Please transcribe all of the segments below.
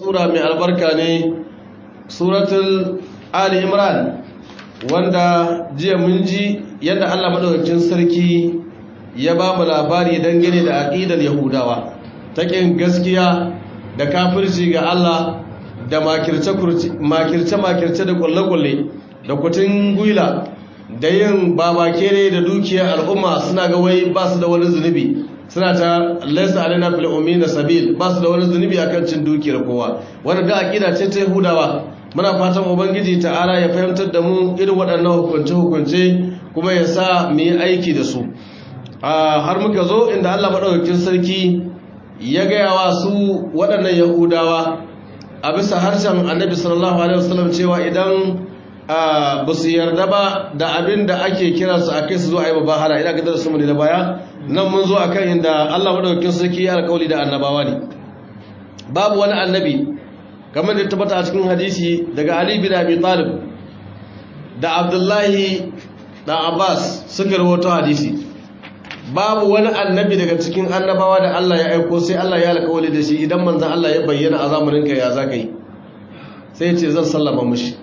sura mai albarka ne suratul ali imran wanda jiya mun ji yadda Allah madaukakin sarki ya ba mu labari dangane da aqidar yahudawa ta kin gaskiya da kafirci ga Allah da makirce makirce makirce da kulle-kulle da kutun gwila da yin babakere da dukiyar al'umma suna ga wai ba su da wani zunubi suna ta laisa alina fil ummi sabil ba su da wani zunubi akan cin dukiyar kowa wannan da aqida ce ta yahudawa muna fatan ubangiji ta'ala ya fahimtar da mu irin waɗannan hukunce hukunce kuma ya sa mu yi aiki da su har muka zo inda Allah madaukakin sarki ya gaya wa su waɗannan yahudawa a bisa harshen annabi sallallahu alaihi wasallam cewa idan ba su yarda ba da abin da ake kiransu a kai su zo a yi babahara ina gadar su mu da baya nan mun zo akan inda Allah madaukakin sarki ya alƙawli da annabawa ne babu wani annabi kamar da tabbata a cikin hadisi daga Ali bin Abi Talib da Abdullahi da Abbas suka rawaito hadisi babu wani annabi daga cikin annabawa da Allah ya aiko sai Allah ya alƙawli da shi idan manzon Allah ya bayyana a zamanin ka ya zaka yi sai ya ce zan sallama mushi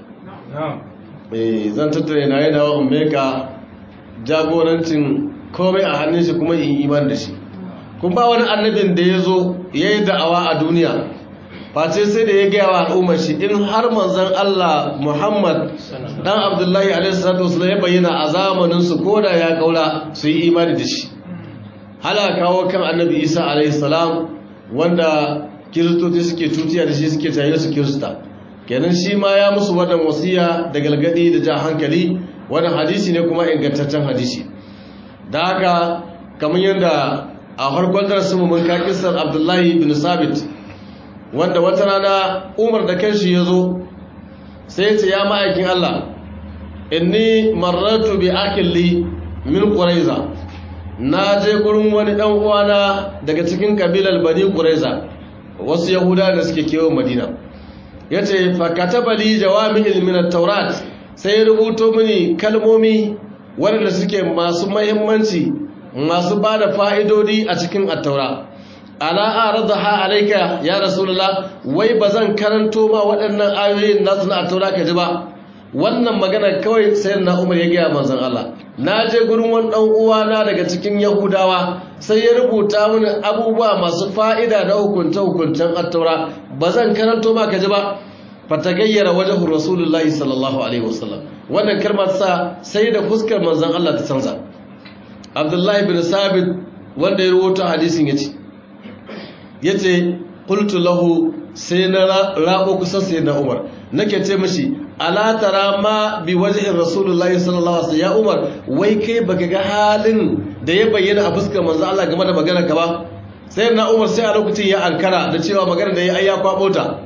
eh zan tattare na yana wa ummeka jagorancin komai a hannun shi kuma in iman da shi kun ba wani annabin da ya zo ya yi da'awa a duniya face sai da ya gaya wa al'ummar shi in har manzan Allah Muhammad dan Abdullahi alaihi ya bayyana a zamanin su koda ya kaula su yi imani da shi hala kawo kan annabi Isa alaihi salam wanda kiristoci suke tutiya da shi suke tayar su kirista kenan shi ma ya musu wannan wasiya da galgadi da ja hankali wannan hadisi ne kuma ingantaccen hadisi da haka kamar yadda a farkon darasinmu mun ka kisar abdullahi bin sabit wanda wata rana umar da kanshi ya zo sai ce ya ma'aikin allah inni marratu bi akilli min quraiza na je gurin wani dan uwana daga cikin kabilar bani quraiza wasu yahuda da suke kewa madina yace fa kataba li jawami'il min at-taurat sai ya rubuto mini kalmomi waɗanda suke masu mahimmanci masu ba da fa'idodi a cikin attaura ala a rada ha alaika ya rasulullah wai ba zan karanto ma waɗannan ayoyin nasu na attaura ka ji ba wannan magana kawai sai na umar ya gaya manzan Allah na je gurin wani ɗan uwana daga cikin yahudawa sai ya rubuta mini abubuwa masu fa'ida na hukunce-hukuncen attaura ba zan karanto ma ka ji ba fatagayyara wajen rasulullahi sallallahu alaihi wasallam wannan kalmar sa sai da fuskar manzon Allah ta canza Abdullahi bin Sabit wanda ya rawaito hadisin yace yace qultu lahu sai na rabo kusa sai na Umar nake ce mishi ala tara ma bi wajhi rasulullahi sallallahu alaihi wasallam ya Umar wai kai baka ga halin da ya bayyana a fuskar manzon Allah game da maganar ka ba sai na Umar sai a lokacin ya ankara da cewa maganar da ya ayya kwabo ta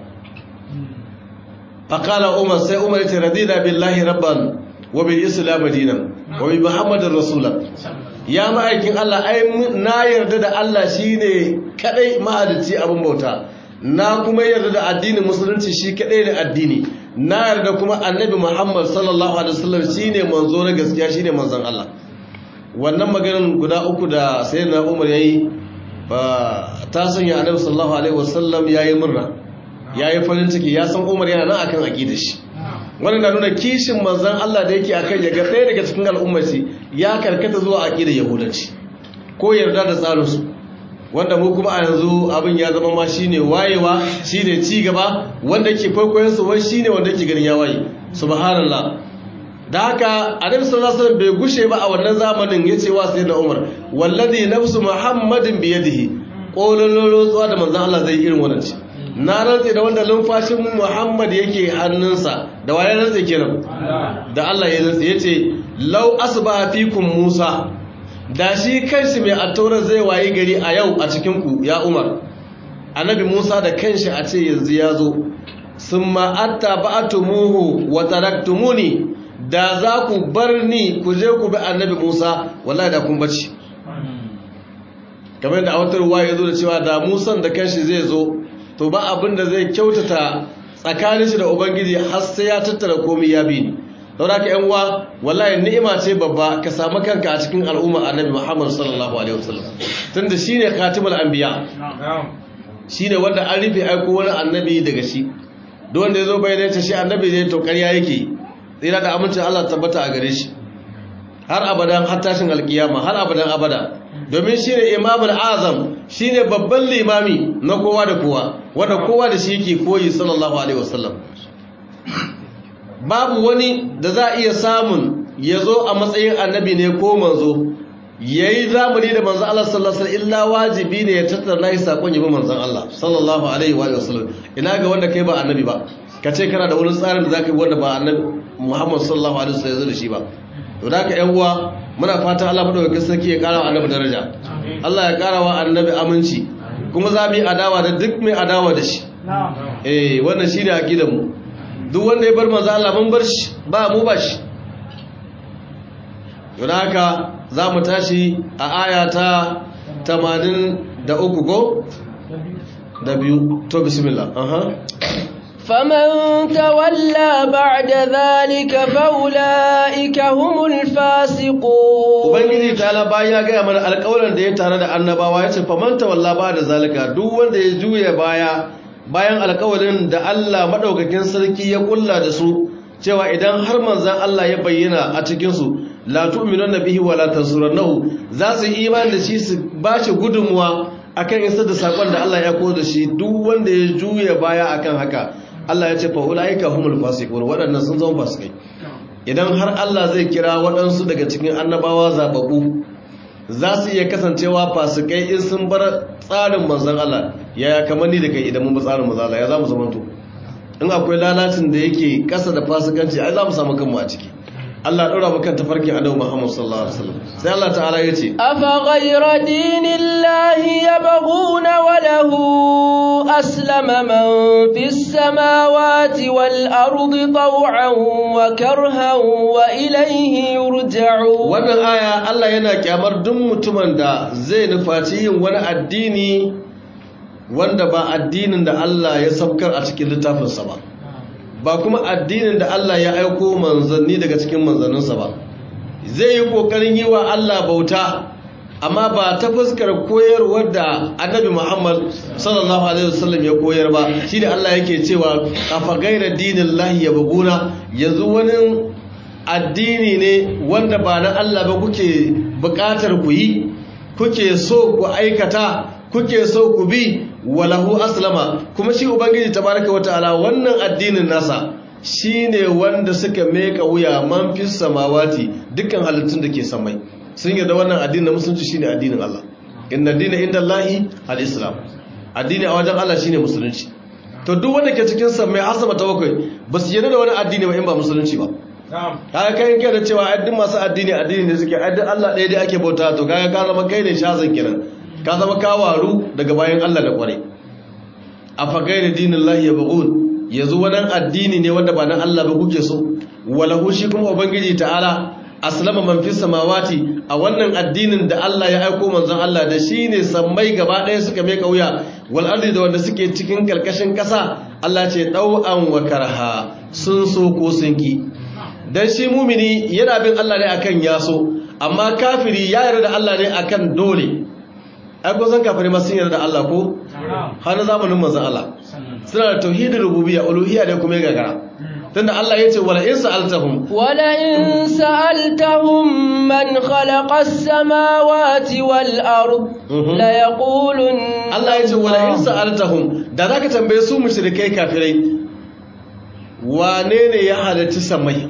فقال عمر سي عمر رضينا بالله ربا وبالاسلام دينا وبمحمد رسولا يا ma'aikin Allah ai na yarda da Allah shine kadai mahalicci abin bauta na kuma yarda da addinin musulunci shi kadai da addini na yarda kuma annabi Muhammad sallallahu alaihi wasallam shine manzo na gaskiya shine manzon Allah wannan maganar guda uku da sayyidina Umar yayi ba ta sanya annabi sallallahu alaihi wasallam yayi murna ya yi farin ciki ya san umar yana nan akan aƙidar shi wani na nuna kishin manzan Allah da yake akan ya ga ɗaya daga cikin al'ummarci ya karkata zuwa aƙidar yahudanci ko yarda da tsarinsu wanda mu kuma a yanzu abin ya zama ma shine wayewa shine ci gaba wanda ke kwaikwayon su wai shine wanda ke ganin ya waye subhanallah da haka annabi sallallahu alaihi wasallam bai gushe ba a wannan zamanin yace wa sayyidina Umar wallazi nafsu muhammadin biyadihi kolololo tsuwa da manzan Allah zai irin wannan ci na rantse da wanda lumfashin Muhammad yake hannunsa da waye rantse kenan da Allah ya rantse yace law asba fikum Musa da shi kanshi mai attaura zai wayi gari a yau a cikin ku ya Umar annabi Musa da kanshi a ce yanzu ya zo summa attaba'tumuhu wa taraktumuni da za ku bar ni ku je ku bi annabi Musa wallahi da kun bace kamar da a wata ruwa ya zo da cewa da Musan da kanshi zai zo to ba abin da zai kyautata tsakanin shi da ubangiji har sai ya tattara komai ya bi ni saboda ka yan uwa wallahi ni'ima ce babba ka samu kanka a cikin al'umma annabi Muhammad sallallahu alaihi wasallam tunda shine khatimul anbiya shine wanda an rufe aiko wani annabi daga shi duk wanda yazo bayyana ta shi annabi ne to ƙarya yake tsira da amincin Allah tabbata a gare shi har abadan har tashin alkiyama har abadan abada domin shine imamul azam shine babban limami na kowa da kowa wanda kowa da shi yake koyi sallallahu alaihi wasallam babu wani da za a iya samun ya zo a matsayin annabi ne ko manzo ya yi zamani da manzan Allah sallallahu Alaihi illa wajibi ne ya tattara yi saƙon yabi manzan Allah sallallahu Alaihi wa sallam ina ga wanda kai ba annabi ba ka ce kana da wani tsarin da za ka yi wanda ba annabi Muhammad sallallahu Alaihi wasallam ya zo da shi ba to da ka uwa muna fatan Allah madaukakin sarki ya ƙara wa annabi daraja Allah ya ƙara wa annabi aminci kuma za mu yi adawa da duk mai adawa da shi eh wannan shine aqidar mu duk wanda ya bar manzo Allah mun bar shi ba mu ba shi don haka za mu tashi a aya ta 83 go da biyu to bismillah aha فمن تولى بعد ذلك فأولئك هم الفاسقون ubangiji ta bayan ya gaya mana alƙawarin da ya tare da annabawa ya ce faman tawalla ba da zalika duk wanda ya juya baya bayan alƙawarin da Allah madaukakin sarki ya kulla da su cewa idan har manzan Allah ya bayyana a cikin su la tu'minuna bihi wa la tansurunahu za su yi imani da shi su bashi gudunmuwa akan isar da sakon da Allah ya koda da shi duk wanda ya juya baya akan haka Allah ya ce fa ulaika humul fasiqun waɗannan sun zama fasikai idan har Allah zai kira waɗansu daga cikin annabawa zababu za su iya kasancewa fasikai in sun bar tsarin manzon Allah yaya kamar ni da kai idan mun bi tsarin manzon Allah ya za mu zamanto in akwai lalacin da yake kasa da fasikanci ai za mu samu kanmu a ciki Allah ɗora mu kan tafarkin Annabi Muhammad sallallahu alaihi wasallam sai Allah ta'ala ya ce afa ghayra dinillahi yabghuna wa lahu aslama man fis samawati wal ardi taw'an wa karhan wa ilayhi yurja'un wannan aya Allah yana kyamar duk mutumin da zai nufaci yin wani addini wanda ba addinin da Allah ya saukar a cikin littafinsa ba ba kuma addinin da Allah ya aiko manzanni daga cikin manzanninsa ba zai yi kokarin yi wa Allah bauta amma ba ta fuskar koyarwar da annabi Muhammad sallallahu alaihi wasallam ya koyar ba shi da Allah yake cewa afa gaira dinin lahi ya buguna yanzu wani addini ne wanda ba na Allah ba kuke bukatar ku yi kuke so ku aikata kuke so ku bi walahu aslama kuma shi ubangiji tabaraka wataala wannan addinin nasa shine wanda suka meka wuya man fis samawati dukkan halittun da ke samai sun yarda wannan addinin na musulunci shine addinin Allah inna dina indallahi alislam addini a wajen Allah shine musulunci to duk wanda ke cikin samai har sama ta bakwai ba su yarda da wani addini ba in ba musulunci ba kaga kai kai da cewa addin masu addini addini ne suke addin Allah ɗaya dai ake bauta to kaga ka zama kai ne shazan kenan ka zama kawaru daga bayan Allah da kware a fagai da dinin lahi ya bugun yanzu wannan addini ne wanda ba na Allah ba kuke so walahu shi kuma ubangiji ta'ala aslama man fi samawati a wannan addinin da Allah ya aiko manzon Allah da shi ne sammai gaba ɗaya suka mai kauya wal ardi da wanda suke cikin karkashin ƙasa Allah ce ɗau'an wa karha sun so ko sun ki dan shi mumini yana bin Allah ne akan yaso amma kafiri ya yarda da Allah ne akan dole ai ko san kafare ma sun yarda da Allah ko har na zamanin manzon Allah suna da tauhidin rububiyya uluhiyya da kuma gagara tunda Allah yace wala in sa'altahum wala in sa'altahum man khalaqa as-samawati wal ard la yaqulun Allah yace wala in sa'altahum da zaka tambaye su mushrikai kafirai wane ne ya halarci samai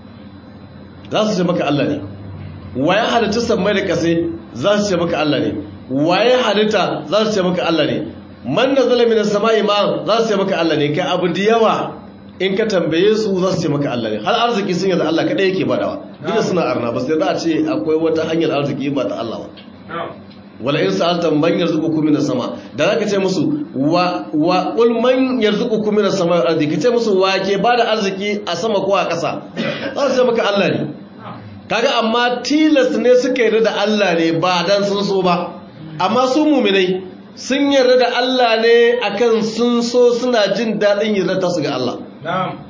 za su ce maka Allah ne wa ya halarci samai da kase za su ce maka Allah ne waye halitta za su ce maka Allah ne man nazala minas sama'i ma za su ce maka Allah ne kai abu da yawa in ka tambaye su za su ce maka Allah ne har arziki sun yanzu Allah kadai yake badawa duk da suna arna ba sai za a ce akwai wata hanyar arziki ba ta Allah ba wala in sa'alta man yarzuqukum minas sama da zaka ce musu wa wa qul man yarzuqukum minas sama wal ardi kace musu wa ke bada arziki a sama ko a ƙasa za su ce maka Allah ne kaga amma tilas ne suka yarda da Allah ne ba dan sun so ba amma su muminai sun yarda da Allah ne akan sun so suna jin daɗin yarda ta su ga Allah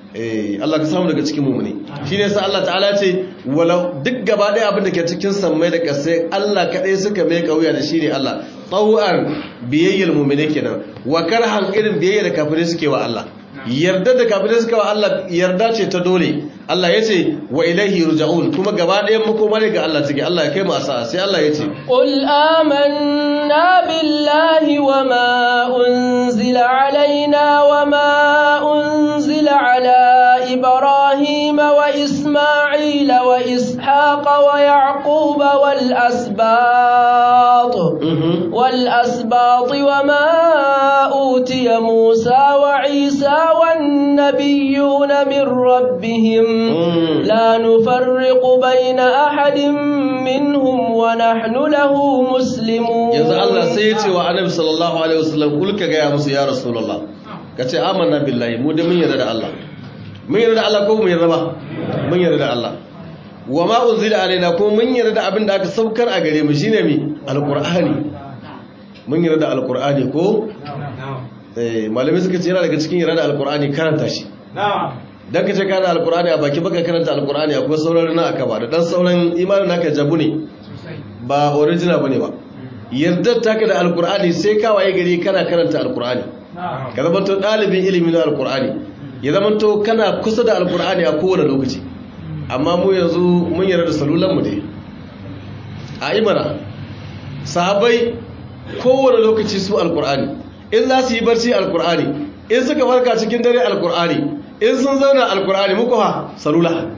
eh Allah ka samu daga cikin mu'mini shine yasa Allah ta'ala ce wala duk gaba ɗaya abin da ke cikin sammai da ƙasai Allah kaɗai suka mai kauya da shi ne Allah tawu'an biyayyar mu'mini kenan wa karhan irin biyayyar da kafirai suke wa Allah yarda da kafirai suka wa Allah yarda ce ta dole Allah ya ce wa ilaihi ruja'un kuma gaba ɗayan makoma ne ga Allah take Allah ya kai mu asa sai Allah ya ce qul amanna billahi wama unzila alaina wama unzila ala ibrahima wa isma'ila wa ishaqa wa yaquba wal asbat wal asbat wama utiya musa wa isa wan nabiyyuna min rabbihim لا نفرق بين أحد منهم ونحن له مسلمون yanzu Allah sai ya ce wa annabi sallallahu alaihi wasallam kul ka gaya musu ya rasulullah kace amanna billahi mu da mun yarda da Allah mun yarda da Allah ko mun yarda ba mun yarda da Allah wa ma unzila alaina ko mun yarda da abin da aka saukar a gare mu shine mi alqur'ani mun yarda da alqur'ani ko eh malamai suka ce yana daga cikin yarda da alqur'ani karanta shi na'am dan ka ce ka da alkur'ani a baki baka karanta alkur'ani akwai sauran na aka ba da dan sauran imanin naka jabu ne ba original bane ba yardar taka da alkur'ani sai ka waye gari kana karanta alkur'ani ka zama to dalibin ilimi na alkur'ani ya zama to kana kusa da alkur'ani a kowane lokaci amma mu yanzu mun yarda da salulan mu ne a imana sahabbai kowane lokaci su alkur'ani in za su yi barci alkur'ani in suka farka cikin dare alkur'ani in sun zauna alkur'ani muku ha salula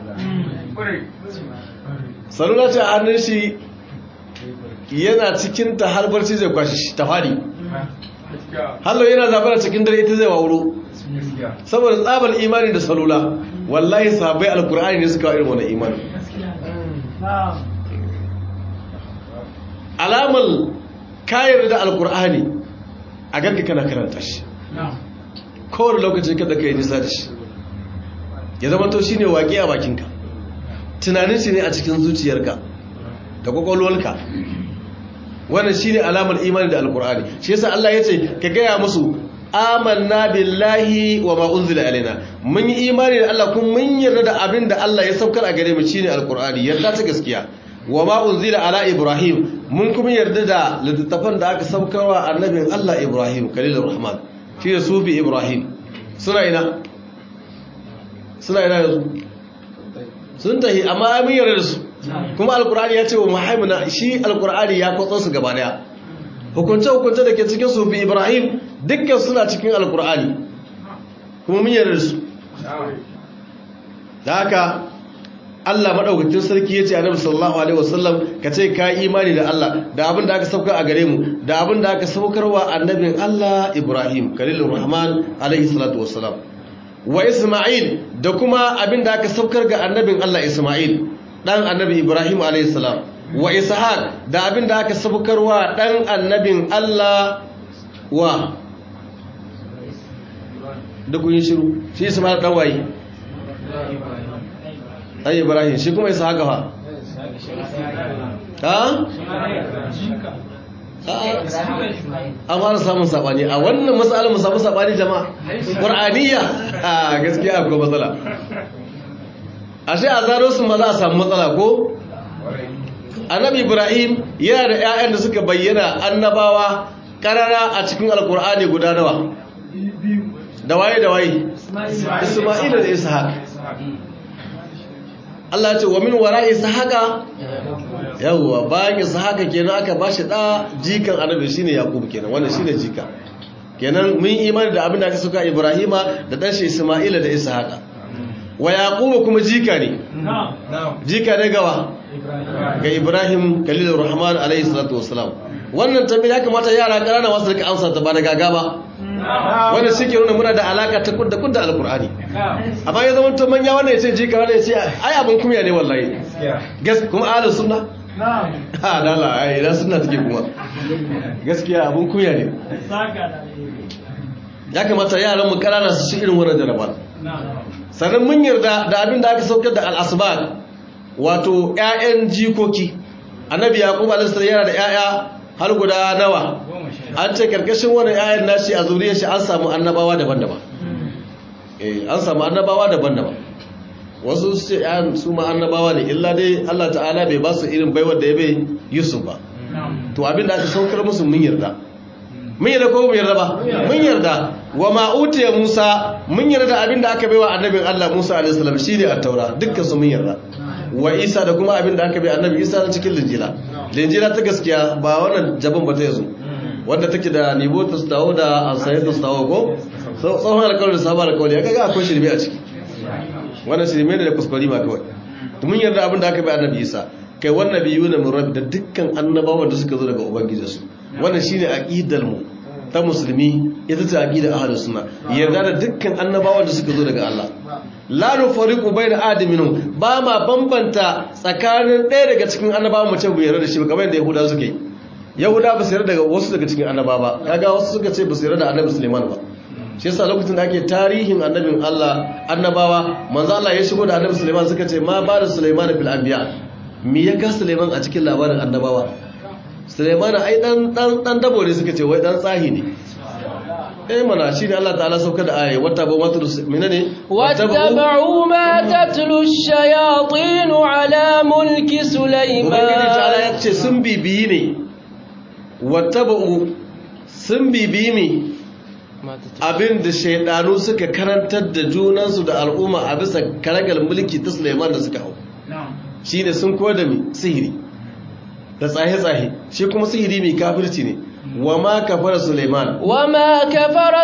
salula ce a hannun shi yana cikin ta har barci zai kwashi shi ta fadi hallo yana zabara cikin dare ita zai wawuro saboda tsabar imani da salula wallahi sabai alkur'ani ne suka irin wani imani alamar kayar da alkur'ani a ganka kana karanta shi kowane lokacin kada ka yi nisa da shi ya zama to shine waƙe a bakinka tunanin shi ne a cikin zuciyarka da kwakwalwarka wannan shine alamar imani da alkur'ani shi yasa Allah ya ce ka gaya musu amanna billahi wa ma unzila alaina mun yi imani da Allah kuma mun yarda da abin da Allah ya saukar a gare mu shine alkur'ani yarda ta gaskiya wa ma unzila ala ibrahim mun kuma yarda da littattafan da aka saukarwa annabin Allah ibrahim khalilur rahman shi da sufi ibrahim suna ina suna ina yanzu sun tahi amma amin yarda da su kuma alkur'ani ya ce wa muhammana shi alkur'ani ya kwatsa su gaba daya hukunce-hukunce da ke cikin sufi ibrahim dukkan suna cikin alkur'ani kuma mun yarda da su da haka Allah maɗaukacin sarki ya ce a nabi sallallahu alaihi wasallam ka ce ka yi imani da Allah da abin da aka saukar a gare mu da abin da aka saukarwa annabin Allah Ibrahim Khalilur Rahman alaihi salatu wassalam wa Isma'il da kuma abin da aka saukar ga annabin Allah Isma'il dan annabi Ibrahim alaihi salam wa Ishaq da abin da aka saukarwa dan annabin Allah wa da kun yi shiru shi Isma'il dan waye ai ibrahim shi kuma isa haka fa ha an fara samun sabani a wannan matsalar mu samu sabani jama'a qur'aniya a gaskiya akwai matsala ashe a zaro su ma za a samu matsala ko annabi ibrahim yana da 'ya'yan da suka bayyana annabawa karara a cikin alkur'ani guda nawa da waye da waye isma'ila da ishaq Allah ce wa min wara ishaqa yawwa bayan ishaqa kenan aka bashi da jikan annabi shine yaqub kenan wannan shine jika kenan mun imani da abin da aka suka ibrahima da dan shi isma'ila da ishaqa wa yaqub kuma jika ne jika ne gawa ga ibrahim khalilur rahman alayhi salatu wassalam wannan tambaya ya kamata yara ƙanana wasu rika amsa ta ba da gaga ba wanda shi ke nuna muna da alaka ta kudda kudda alkur'ani amma ya zama to manya wanda ya ce jika wanda ya ce ai abin kumya ne wallahi gas kuma ahlus sunna ha dala ai idan sunna take kuma gaskiya abin kumya ne ya kamata yaran mu ƙanana su ci irin wannan jaraba sannan mun yarda da abin da aka saukar da al-asbab wato ƴaƴan jikoki annabi yaqub alaihi salam yana da ƴaƴa har guda nawa an ce karkashin wani ayan nashi a zuriyar shi an samu annabawa daban-daban eh an samu annabawa daban-daban wasu su ce yan su ma annabawa ne illa dai Allah ta'ala bai ba su irin baiwar da ya bai Yusuf ba to abin da aka saukar musu mun yarda mun yarda ko mun yarda ba mun yarda wa ma utiya Musa mun yarda abin da aka baiwa annabin Allah Musa alaihi salam shine at-taura dukkan su mun yarda wa Isa da kuma abin da aka bai annabi Isa na cikin linjila linjila ta gaskiya ba wannan jabin ba ta yazo wanda take da nibo ta stawo da asayar ta stawo ko tsohon alƙawarin da sabon alƙawari ya kaga akwai shirme a ciki wannan shirme ne da kuskure ma kawai mun yarda abin da aka bai annabi Isa kai wannan biyu ne mun rabi da dukkan annabawan da suka zo daga ubangijinsu wannan shine aqidar mu ta musulmi ita ce aqida ahlus sunna yarda da dukkan annabawan da suka zo daga Allah la nufariqu bayna adamin ba ma bambanta tsakanin ɗaya daga cikin annabawan mu ce bu yarda da shi ba kamar yadda yahuda suke yi yahuda ba su yarda daga wasu daga cikin annaba ba kaga wasu suka ce ba su yarda da annabi Sulaiman ba shi yasa lokacin da ake tarihin annabin Allah annabawa manzo Allah ya shigo da annabi Sulaiman suka ce ma ba da Sulaiman fil anbiya me ya ga Sulaiman a cikin labarin annabawa Sulaiman ai dan dan dan dabo ne suka ce wai dan tsahi ne eh mana shi ne Allah ta'ala sauka da ayi wata ba matu menene wattaba'u ma tatlu ash-shayatin ala mulki Sulaiman ubangiji ta'ala ya ce sun bibiyi ne wattaba'u sun bibiyi ne abin da shaidanu suka karantar da junansu da al'umma a bisa karagar mulki ta Sulaiman da suka hau shi ne sun koyar da mi sihiri da tsaye-tsaye shi kuma sihiri mai kafirci ne wa ma kafara Sulaiman wa ma kafara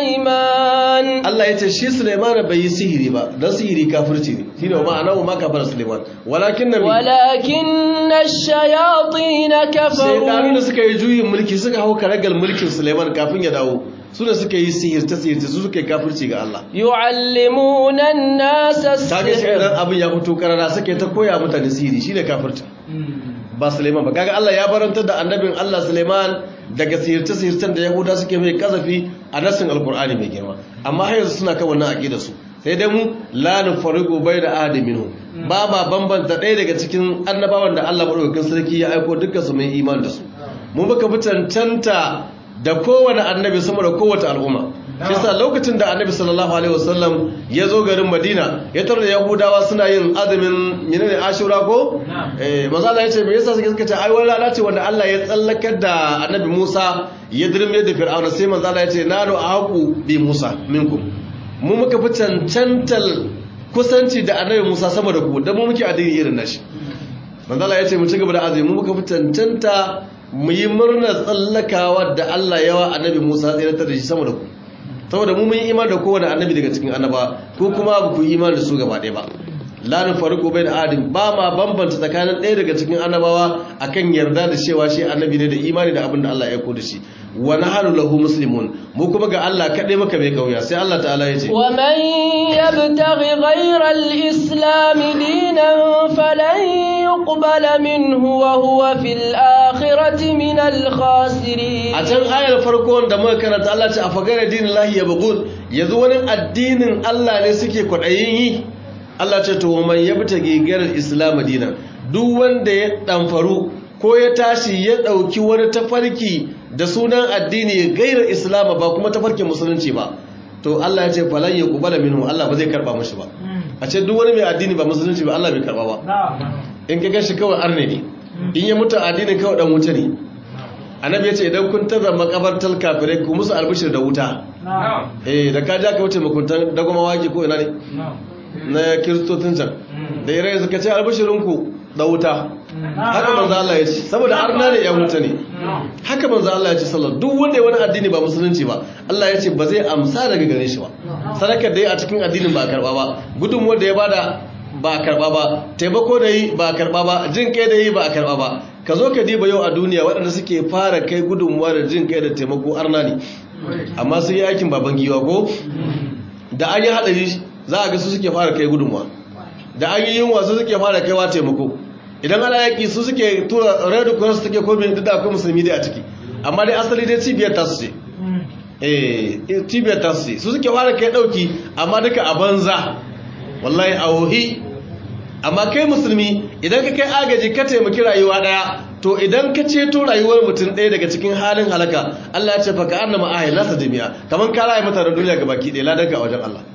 Sulaiman Allah ya ce shi Sulaiman bai yi sihiri ba don sihiri kafirci ne shi ne wa ma'ana wa ma kafara Sulaiman walakin na walakin na shayatin kafaru shaidanu da suka yi juyin mulki suka hau karagar mulkin Sulaiman kafin ya dawo su da suka yi sihirta sihirta su suka yi kafirci ga Allah yu'allimuna an-nasa kage shi idan abin ya fito karara suka ta koya mutane sihiri shine kafirci ba Suleiman ba kaga Allah ya barantar da annabin Allah Suleiman daga sihirce sihircen da Yahuda suke mai kazafi a nasin Alkur'ani mai girma amma har yanzu suna kan wannan aqida su sai dai mu la nufariqu bayna ahadin minhum ba ma bambanta ɗaya daga cikin annabawan da Allah madaukakin sarki ya aiko dukkan su mai iman da su mu baka fi cancanta da kowane annabi sama da kowace al'umma shi sa lokacin da annabi sallallahu alaihi wasallam ya zo garin madina ya tarar da yahudawa suna yin azumin menene ashura ko eh manzo Allah ya ce me yasa suke ce ai wani rana ce wanda Allah ya tsallakar da annabi Musa ya dirme da fir'auna sai manzo Allah ya ce nanu aqu bi Musa minkum mu muka fi cancantal kusanci da annabi Musa sama da ku dan mu muke addini irin nashi manzo Allah ya ce mu ci gaba da azumi mu muka fi cancanta mu yi murnar tsallakawa da Allah yawa annabi Musa tsiratar da shi sama da ku saboda mu mun yi iman da kowane annabi daga cikin annaba ko kuma ba ku yi iman da su gaba ɗaya ba la nufariqu bayna ahadin ba ma bambanta tsakanin ɗaya daga cikin annabawa akan yarda da cewa shi annabi ne da imani da abin da Allah ya aiko da shi wa nahnu lahu muslimun mu kuma ga Allah kadai maka mai kauya sai Allah ta'ala ya ce wa man yabtaghi ghayra al-islam dinan falan yuqbala minhu wa huwa fil akhirati min al-khasirin a can ayar farko da muka karanta Allah ce a fagara dinin lahi yabghun yanzu wani addinin Allah ne suke kwadayin yi Allah ce to man yabta gigar islam dinan duk wanda ya damfaru ko ya tashi ya dauki wani tafarki da sunan addini gairar islam ba kuma tafarkin musulunci ba to Allah ya ce falan ya kubala minhu Allah ba zai karba mashi ba a ce duk wani mai addini ba musulunci ba Allah bai karba ba in ka gashi kawai arne ne in ya mutu addinin kawai dan wuta ne annabi ya ce idan kun taza makabartar kafirai ku musu albishir da wuta eh da ka ja ka wuce makuntan dagoma waki ko ina ne na kiristocin can da irai suka ce albishirinku da wuta haka manzo Allah ya ce saboda arna ne ya wuta ne haka manzo Allah ya ce sallallahu duk wanda ya wani addini ba musulunci ba Allah ya ce ba zai amsa daga gare shi ba sadakar da ya a cikin addinin ba karba ba gudunmuwar da ya bada ba karba ba taimako da yi ba karba ba jin kai da yi ba karba ba ka zo ka diba yau a duniya waɗanda suke fara kai gudunmuwa da jin kai da taimako arna ne amma sun yi aikin baban giwa ko da an yi haɗari za a ga su suke fara kai gudunmuwa da an yi yunwa su suke fara kaiwa taimako idan ana yaƙi su suke tura red cross take komi duk da akwai musulmi dai a ciki amma dai asali dai cibiyar tasu ce eh cibiyar tasu ce su suke fara kai ɗauki amma duka a banza wallahi a wohi amma kai musulmi idan ka kai agaji ka taimaki rayuwa daya to idan ka ceto rayuwar mutum ɗaya daga cikin halin halaka Allah ya ce fa ka annama ahi nasa jami'a kaman ka rayu mata da duniya gabaki ɗaya ladan ka a wajen Allah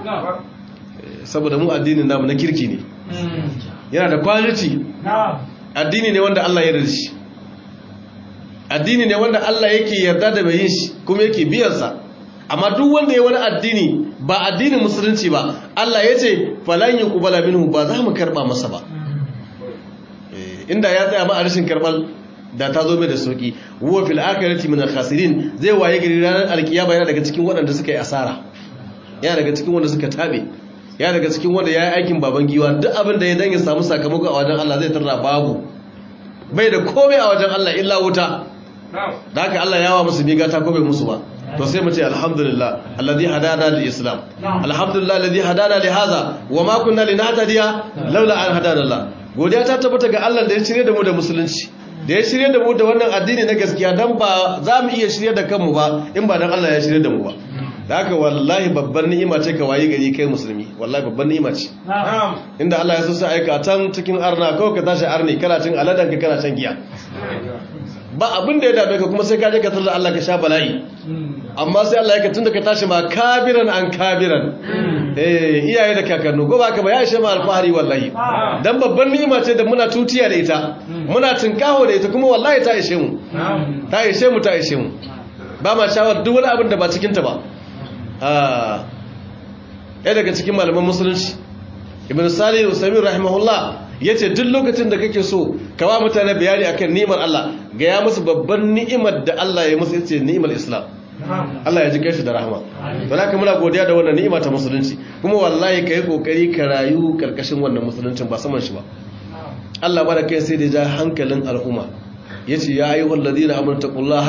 saboda mu addinin namu na kirki ne yana da quality addini ne wanda Allah ya yarda shi addini ne wanda Allah yake yarda da mai yin shi kuma yake biyan sa amma duk wanda ya wani addini ba addinin musulunci ba Allah ya ce falan yuqbala minhu ba za mu karba masa ba inda ya tsaya ma a rashin karbal da ta zo mai da sauki huwa fil akhirati min al-khasirin zai waye gari ranar alkiyama yana daga cikin waɗanda suka yi asara yana daga cikin wanda suka tabe yana daga cikin wanda ya yi aikin baban giwa duk abin da ya dan ya samu sakamako a wajen Allah zai tarra babu bai da komai a wajen Allah illa wuta da haka Allah ya wa musu miga ta komai musu ba to sai mu ce alhamdulillah alladhi hadana lil islam alhamdulillah alladhi hadana li hadha wa ma kunna linahtadiya laula an hadana Allah godiya ta tabbata ga Allah da ya shirye da mu da musulunci da ya shirye da mu da wannan addini na gaskiya dan ba za mu iya shirye da kanmu ba in ba dan Allah ya shirye da mu ba da haka wallahi babban ni'ima ce ka wayi gari kai musulmi wallahi babban ni'ima ce inda Allah ya so sai aika tan cikin arna kawai ka tashi arni kana cin aladan ka kana shan giya ba abin da ya dame ka kuma sai ka je ka tarda Allah ka sha bala'i amma sai Allah ya ka tunda ka tashi ma kabiran an kabiran eh iyaye da kakannu ko ba ka ba ya ishe ma alfahari wallahi dan babban ni'ima ce da muna tutiya da ita muna tinkaho da ita kuma wallahi ta ishe mu ta ishe mu ta ishe mu ba ma shawar duk wani abin da ba cikin ta ba ah ɗaya daga cikin malaman musulunci ibn salih usaimin rahimahullah ya ce duk lokacin da kake so kawa mutane bayani akan ni'imar Allah ga ya musu babban ni'imar da Allah ya musu yace ni'imar Islam Allah ya ji kai shi da rahama don haka muna godiya da wannan ni'ima ta musulunci kuma wallahi kai kokari ka rayu karkashin wannan musuluncin ba saman shi ba Allah ba da kai sai da ja hankalin al'umma yace ya ayyuhal ladina amanu taqullaha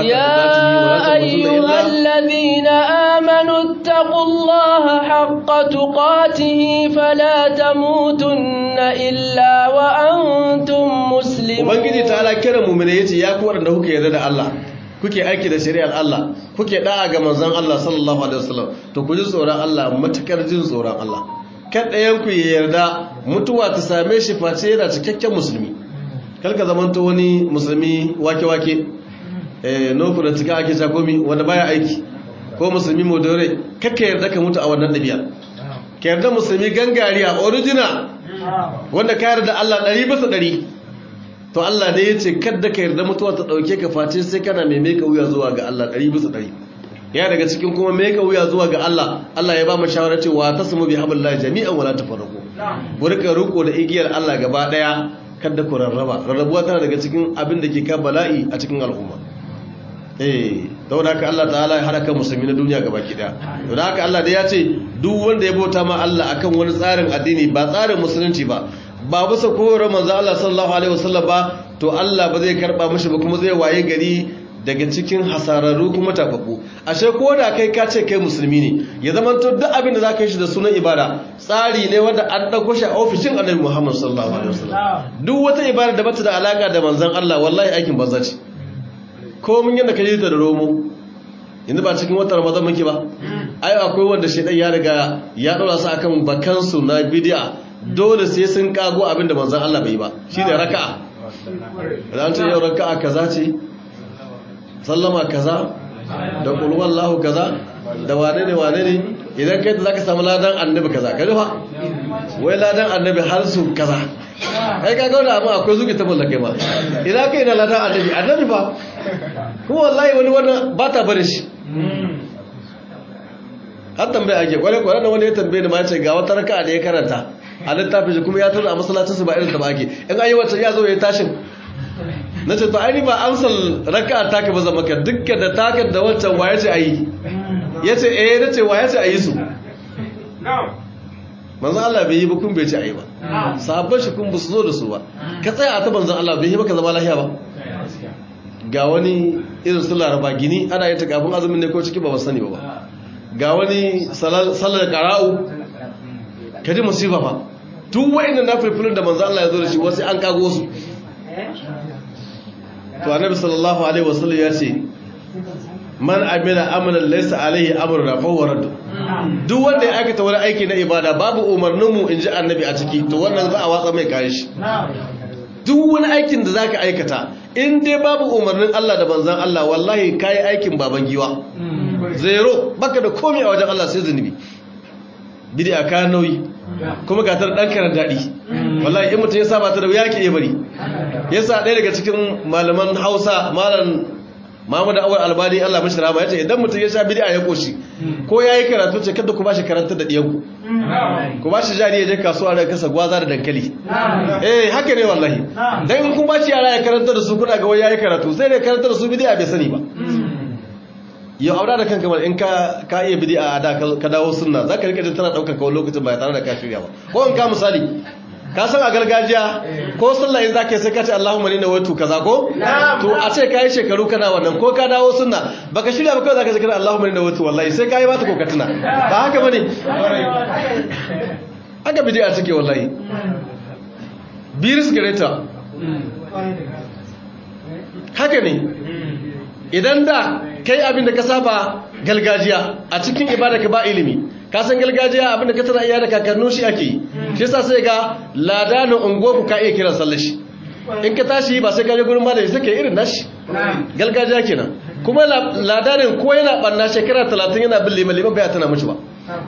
haqqa tuqatihi wa la tamutunna illa يا أيها الذين آمنوا اتقوا الله حق تقاته فلا تموتن إلا وأنتم مسلمون ubangiji ta ala kira mu'mina yace ya ku wanda kuke yarda da Allah kuke aiki da shari'ar Allah kuke da'a ga manzon Allah sallallahu alaihi wasallam to ku ji tsoron Allah matakar jin tsoron Allah kan ɗayan ku ya yarda mutuwa ta same shi face yana cikakken musulmi kalka zamanto wani musulmi wake-wake eh nofu da cika ake shakomi wanda baya aiki ko musulmi modore kakka yarda ka mutu a wannan ɗabi'a ka yarda musulmi gangariya original wanda ka yarda Allah ɗari bisa ɗari to Allah ne ya ce kadda ka yarda mutuwa ta ɗauke ka face sai kana mai meka wuya zuwa ga Allah ɗari bisa ɗari ya daga cikin kuma meka wuya zuwa ga Allah Allah ya ba mu shawara cewa ta samu bi hablillahi jami'an wala tafarraqu burka ruko da igiyar Allah gaba daya kada ku rarraba rarrabuwa tana daga cikin abin da ke ka bala'i a cikin al'umma eh don haka Allah ta'ala ya hada kan musulmi na duniya gaba ki daya don haka Allah da ya ce duk wanda ya bauta ma Allah akan wani tsarin addini ba tsarin musulunci ba ba bisa koyarwar manzo Allah sallallahu alaihi wasallam ba to Allah ba zai karba mishi ba kuma zai waye gari daga cikin hasararru kuma tafafu ashe ko da kai ka ce kai musulmi ne ya zama to duk abin da zaka yi shi da sunan ibada tsari ne wanda an dauko shi a ofishin Annabi Muhammad sallallahu alaihi wasallam duk wata ibada da bata da alaka da manzon Allah wallahi aikin banza ce ko mun yanda ka yi ta da romo yanzu ba cikin watan Ramadan muke ba ai akwai wanda shedan ya riga ya dora su akan bakansu na bid'a dole sai sun kago abin da manzon Allah bai yi ba shine raka'a ran ce yau raka'a kaza ce sallama kaza da kulwallahu kaza da wane ne wane ne idan kai za ka samu ladan annabi kaza ka rufa wai ladan annabi har su kaza kai ka gauna amma akwai zuki ta mallake ma idan kai na ladan annabi annabi ba kuma wallahi wani wannan ba ta bari shi har tambaya ake kwarai kwarai da wani ya tambaye ni ma ce ga wata raka'a da ya karanta a littafin shi kuma ya tura a masallacinsu ba irin ta ba ake in ayi wata ya zo ya tashin na ce to aini ba amsal raka taka ba zama ka dukka da taka da wancan waya ce a yi ya ce eh na ce waya ce a yi su manzan Allah bai yi ba kun bai ce a yi ba sabon shi kun ba su zo da su ba ka tsaya a ta manzan Allah bai yi ba ka zama lahiya ba ga wani irin su laraba gini ana yin ta kafin azumin ne ko ciki ba ba sani ba ga wani salar kara'u ka ji musifa ba duk wa'in na filfilin da manzan Allah ya zo da shi wasu an kago su to annabi sallallahu alaihi wasallam ya ce man amila amalan laysa alaihi amruna fa huwa radd duk wanda ya aikata wani aiki na ibada babu umarnin mu inji annabi a ciki to wannan za a watsa mai kayan shi duk wani aikin da zaka aikata in dai babu umarnin Allah da manzon Allah wallahi kai aikin baban giwa zero baka da komai a wajen Allah sai zunubi bid'a ka nauyi kuma ga tar dan karan dadi wallahi in mutum ya saba ta da wuya ke iya bari yasa ɗaya daga cikin malaman Hausa malam Muhammad Awal Albani Allah mashi rahama yace idan mutum ya sha bid'a ya koshi ko yayi karatu ce kada ku bashi karanta da diyanku ku bashi jari ya je kasuwa da kasa gwaza da dankali eh haka ne wallahi dan in kun bashi yara ya karanta da su kuna ga wai yayi karatu sai da karanta da su bid'a bai sani ba yau aura da kanka mal in ka ka iya bid'a da ka dawo sunna zaka rika jin tana daukar kawai lokacin ba tare da ka shirya ba ko in ka misali ka san a gargajiya ko sallah in zaka sai ka ce Allahumma inna watu kaza ko to a ce kai shekaru kana wannan ko ka dawo sunna baka shirya ba kawai zaka ce kana Allahumma inna watu wallahi sai kai ba ta kokatuna ba haka bane haka bid'a take wallahi biris gareta haka ne idan da kai abin da ka saba galgajiya a cikin ibada ka ba ilimi ka san galgajiya abin da ka tana iya da kakannu shi ake shi yasa sai ga ladanin ungoku ka iya kiran sallar shi in ka tashi ba sai ka je gurin malami sai ka irin nashi galgajiya kenan kuma ladanin ko yana banna shekara 30 yana bin liman liman bai tana mishi ba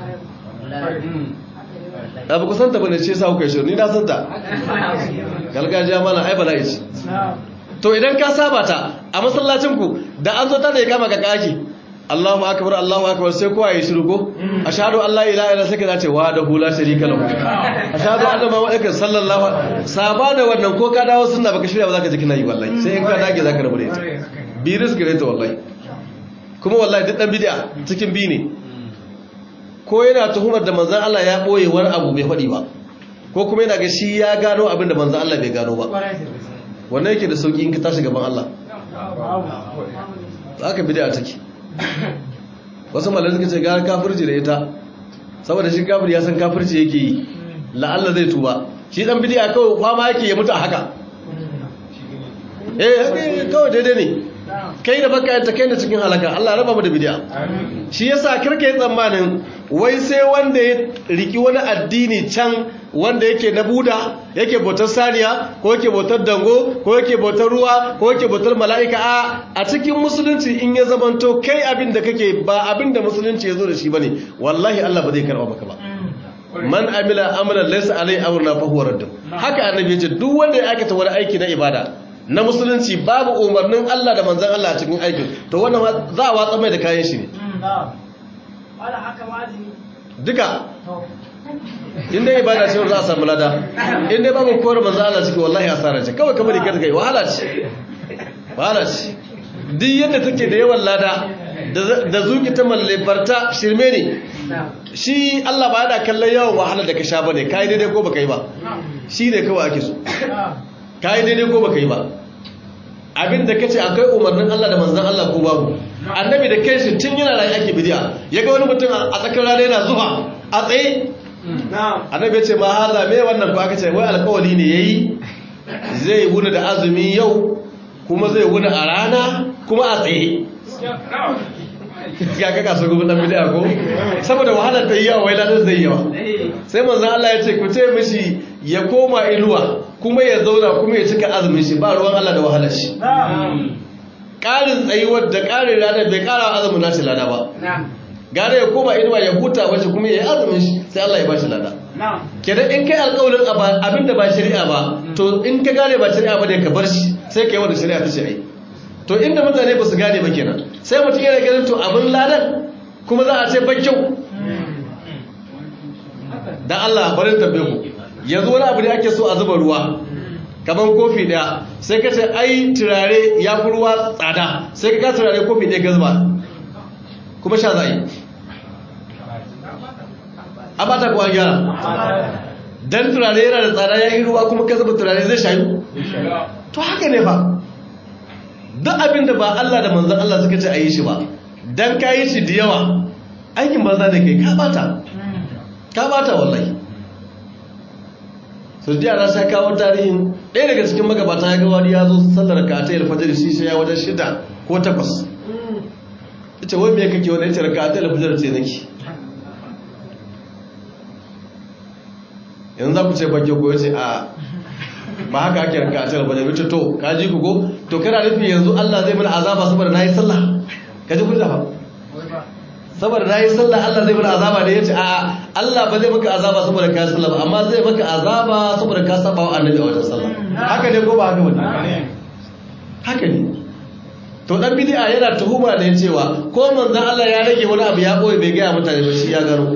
abu ku santa bane ce sa kuka yi shirin ni na santa galgajiya mana ai bala'i ce to idan ka saba ta a masallacinku da an zo ta da ya kama ka kaki Allahu akbar Allahu akbar sai kowa ya shiru ko ashhadu an la ilaha illa sai ka ce wa da hula sharika lahu ashhadu anna muhammadan sallallahu saba da wannan ko ka dawo sunna baka shirya ba zaka ji kina yi wallahi sai in ka dage zaka rabu da ita biris gare ta wallahi kuma wallahi duk dan bid'a cikin bi ne ko yana tuhumar da manzon Allah ya boye wani abu bai faɗi ba ko kuma yana ga shi ya gano abin da manzon Allah bai gano ba wannan yake da sauki in ka tashi gaban Allah za ka bida a take wasu malar suka ce gara kafirci da ita saboda shi kafir ya san kafirci yake yi la'alla zai tuba shi dan bidiya kawai fama yake ya mutu a haka eh kawai daidai ne kai da baka yanta kai da cikin halaka Allah raba mu da bidiya shi yasa karka yi tsammanin wai sai wanda ya riki wani addini can wanda yake na buda yake bautar saniya ko yake bautar dango ko yake bautar ruwa ko yake bautar mala'ika a a cikin musulunci in ya zamanto kai abin da kake ba abin da musulunci ya zo da shi bane wallahi Allah ba zai karba maka ba man amila amalan laysa alai amruna fa huwa radd haka annabi ya ce duk wanda ya aikata wani aiki na ibada na musulunci babu umarnin Allah da manzan Allah a cikin aikin to wannan za a watsa mai da kayan shi ne duka inda ibada ce za a samu lada inda babu kowar manzan Allah ciki wallahi asara ce kawai kamar ikar gai wahala ce wahala ce duk yadda take da yawan lada da zuki ta mallafarta shirme ne shi Allah ba yana kallon yawan wahala da ka sha ba ne ka yi daidai ko ba ka yi ba shi ne kawai ake so ka yi daidai ko baka yi ba abinda ka ce akwai umarnin Allah da manzan Allah ko babu annabi da kai shi tun yana rayu ake bidiya ya ga wani mutum a tsakar rana yana zuwa a tsaye annabi ya ce ma haza me wannan ko aka ce wai alkawali ne yayi zai wuni da azumi yau kuma zai wuni a rana kuma a tsaye ya kaka su gubu dan bidiya ko saboda wahalar ta yi yawa wai ladan zai yawa sai manzan Allah ya ce ku ce mishi ya koma inuwa kuma ya zauna kuma ya cika azumin shi ba ruwan Allah da wahalar shi ƙarin tsayuwar da ƙarin ranar bai ƙara azumin nashi lada ba gane ya koma inuwa ya huta wace kuma ya yi azumin shi sai Allah ya ba shi lada kenan in kai alƙawarin abin da ba shari'a ba to in ka gane ba shari'a ba ne ka bar shi sai ka yi wanda shari'a ta shari'a to inda mutane ba su gane ba kenan sai mutum yana ganin to abin ladan kuma za a ce ban kyau dan Allah barin tambaye ku yanzu wani abu ne ake so a zuba ruwa kamar kofi daya sai ka ce ai turare ya fi ruwa tsada sai ka ka turare kofi daya ka zuba kuma sha za a yi a ba ta kuwa gyara dan turare yana da tsada ya yi ruwa kuma ka zuba turare zai shayu to haka ne ba duk abin da ba Allah da manzan Allah suka ce a yi shi ba dan ka yi shi da yawa aikin banza da kai ka bata ka bata wallahi sau jiya na sa kawo tarihin ɗaya daga cikin magabata ya ga wani ya zo sallar ka ta alfajar shi shi ya wajen shida ko takwas ita wai me kake wani ita ka ta alfajar ce nake yanzu za ku ce bakke ko yace a ba haka ake raka ta alfajar wace to ka ji ku ko to kana nufi yanzu Allah zai mana azaba saboda na yi sallah ka ji kuɗa ba saboda na yi sallah Allah zai mana azaba da ya ce a'a Allah ba zai maka azaba saboda ka yi sallah ba amma zai maka azaba saboda ka saba wa annabi a wajen sallah haka ne ko ba haka ba haka ne to dan bid'a yana tuhuma da cewa ko manzon Allah ya rage wani abu ya boye bai ga mutane ba shi ya gano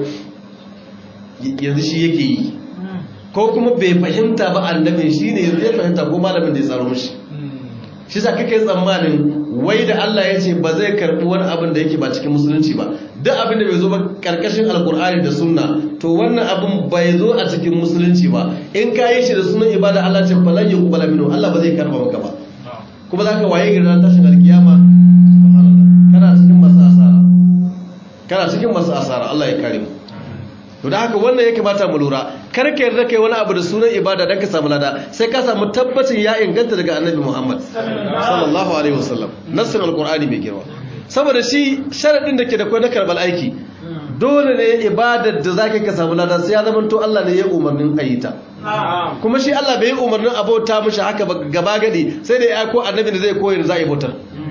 yanzu shi yake yi ko kuma bai fahimta ba annabin shi ne yanzu ya fahimta ko malamin da ya tsaro mishi shi sa kake tsammanin wai da Allah ya ce ba zai karbi wani abin da yake ba cikin musulunci ba duk abin da bai zo ba karkashin alkur'ani da sunna to wannan abin bai zo a cikin musulunci ba in ka yi shi da sunan ibada Allah ce falan yi kubala minu Allah ba zai karba maka ba kuma za ka waye gari ran tashin alkiyama kana cikin masu asara kana cikin masu asara Allah ya kare mu to da haka wannan ya kamata mu lura kar ka yarda kai wani abu da sunan ibada dan ka samu lada sai ka samu tabbacin ya inganta daga annabi Muhammad sallallahu alaihi wasallam nassin alqur'ani mai girma saboda shi sharadin da ke da kai na karbal aiki dole ne ibadar da zaka ka samu lada sai ya zama to Allah ne ya umarnin ayita kuma shi Allah bai yi umarnin abota mishi haka gaba gadi sai da ya aiko annabi da zai koyi za a yi bautar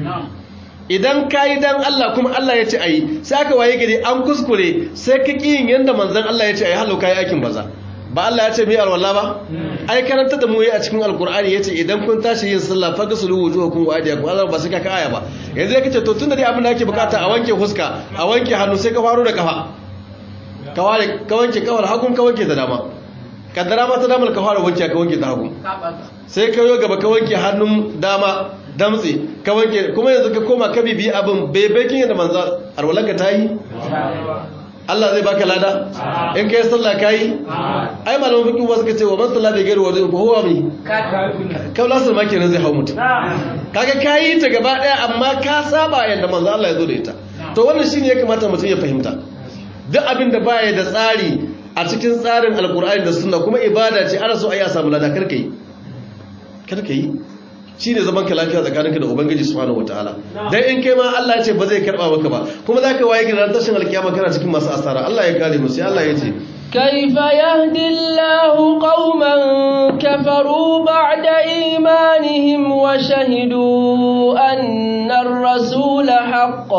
idan ka yi dan Allah kuma Allah ya ce a yi sai aka waye gari an kuskure sai ka ƙi yin yadda manzan Allah ya ce a yi halau ka yi aikin baza ba Allah ya ce mai alwala ba ai karanta da mu yi a cikin alkur'ani ya ce idan kun tashi yin sallah faga su luwu zuwa kun wadiya kun Allah ba sai ka ka aya ba yanzu ya kace to tunda dai abin da ake bukata a wanke huska a wanke hannu sai ka faro da kafa ka ware ka wanke kawar hagun ka wanke da dama kaddara ma ta damar ka fara wanke ka wanke ta hagu sai ka yo gaba ka wanke hannun dama damtse ka wanke kuma yanzu ka koma ka bibi abin bebekin yadda manzo arwalanka ta yi Allah zai baka lada in kai sallah kai ai malamin fiqh ba suka ce wa man sallah bai gairu wajen ko huwa mi kaula sun ma kenan zai hau mutum kaga kai ta gaba daya amma ka saba yanda manzo Allah ya zo da ita to wannan shine ya kamata mutum ya fahimta duk abin da baya da tsari a cikin tsarin alkur'ani da sunna kuma ibada ce ana so a yi a samu lada karka yi karka yi shi ne zaman ka lafiya tsakaninka da ubangiji subhanahu wataala dan in kai ma Allah ya ce ba zai karba maka ba kuma zaka waye gidan tashin alkiyama kana cikin masu asara Allah ya kare mu sai Allah ya ce كيف يهدي الله قوما كفروا بعد إيمانهم وشهدوا أن الرسول حق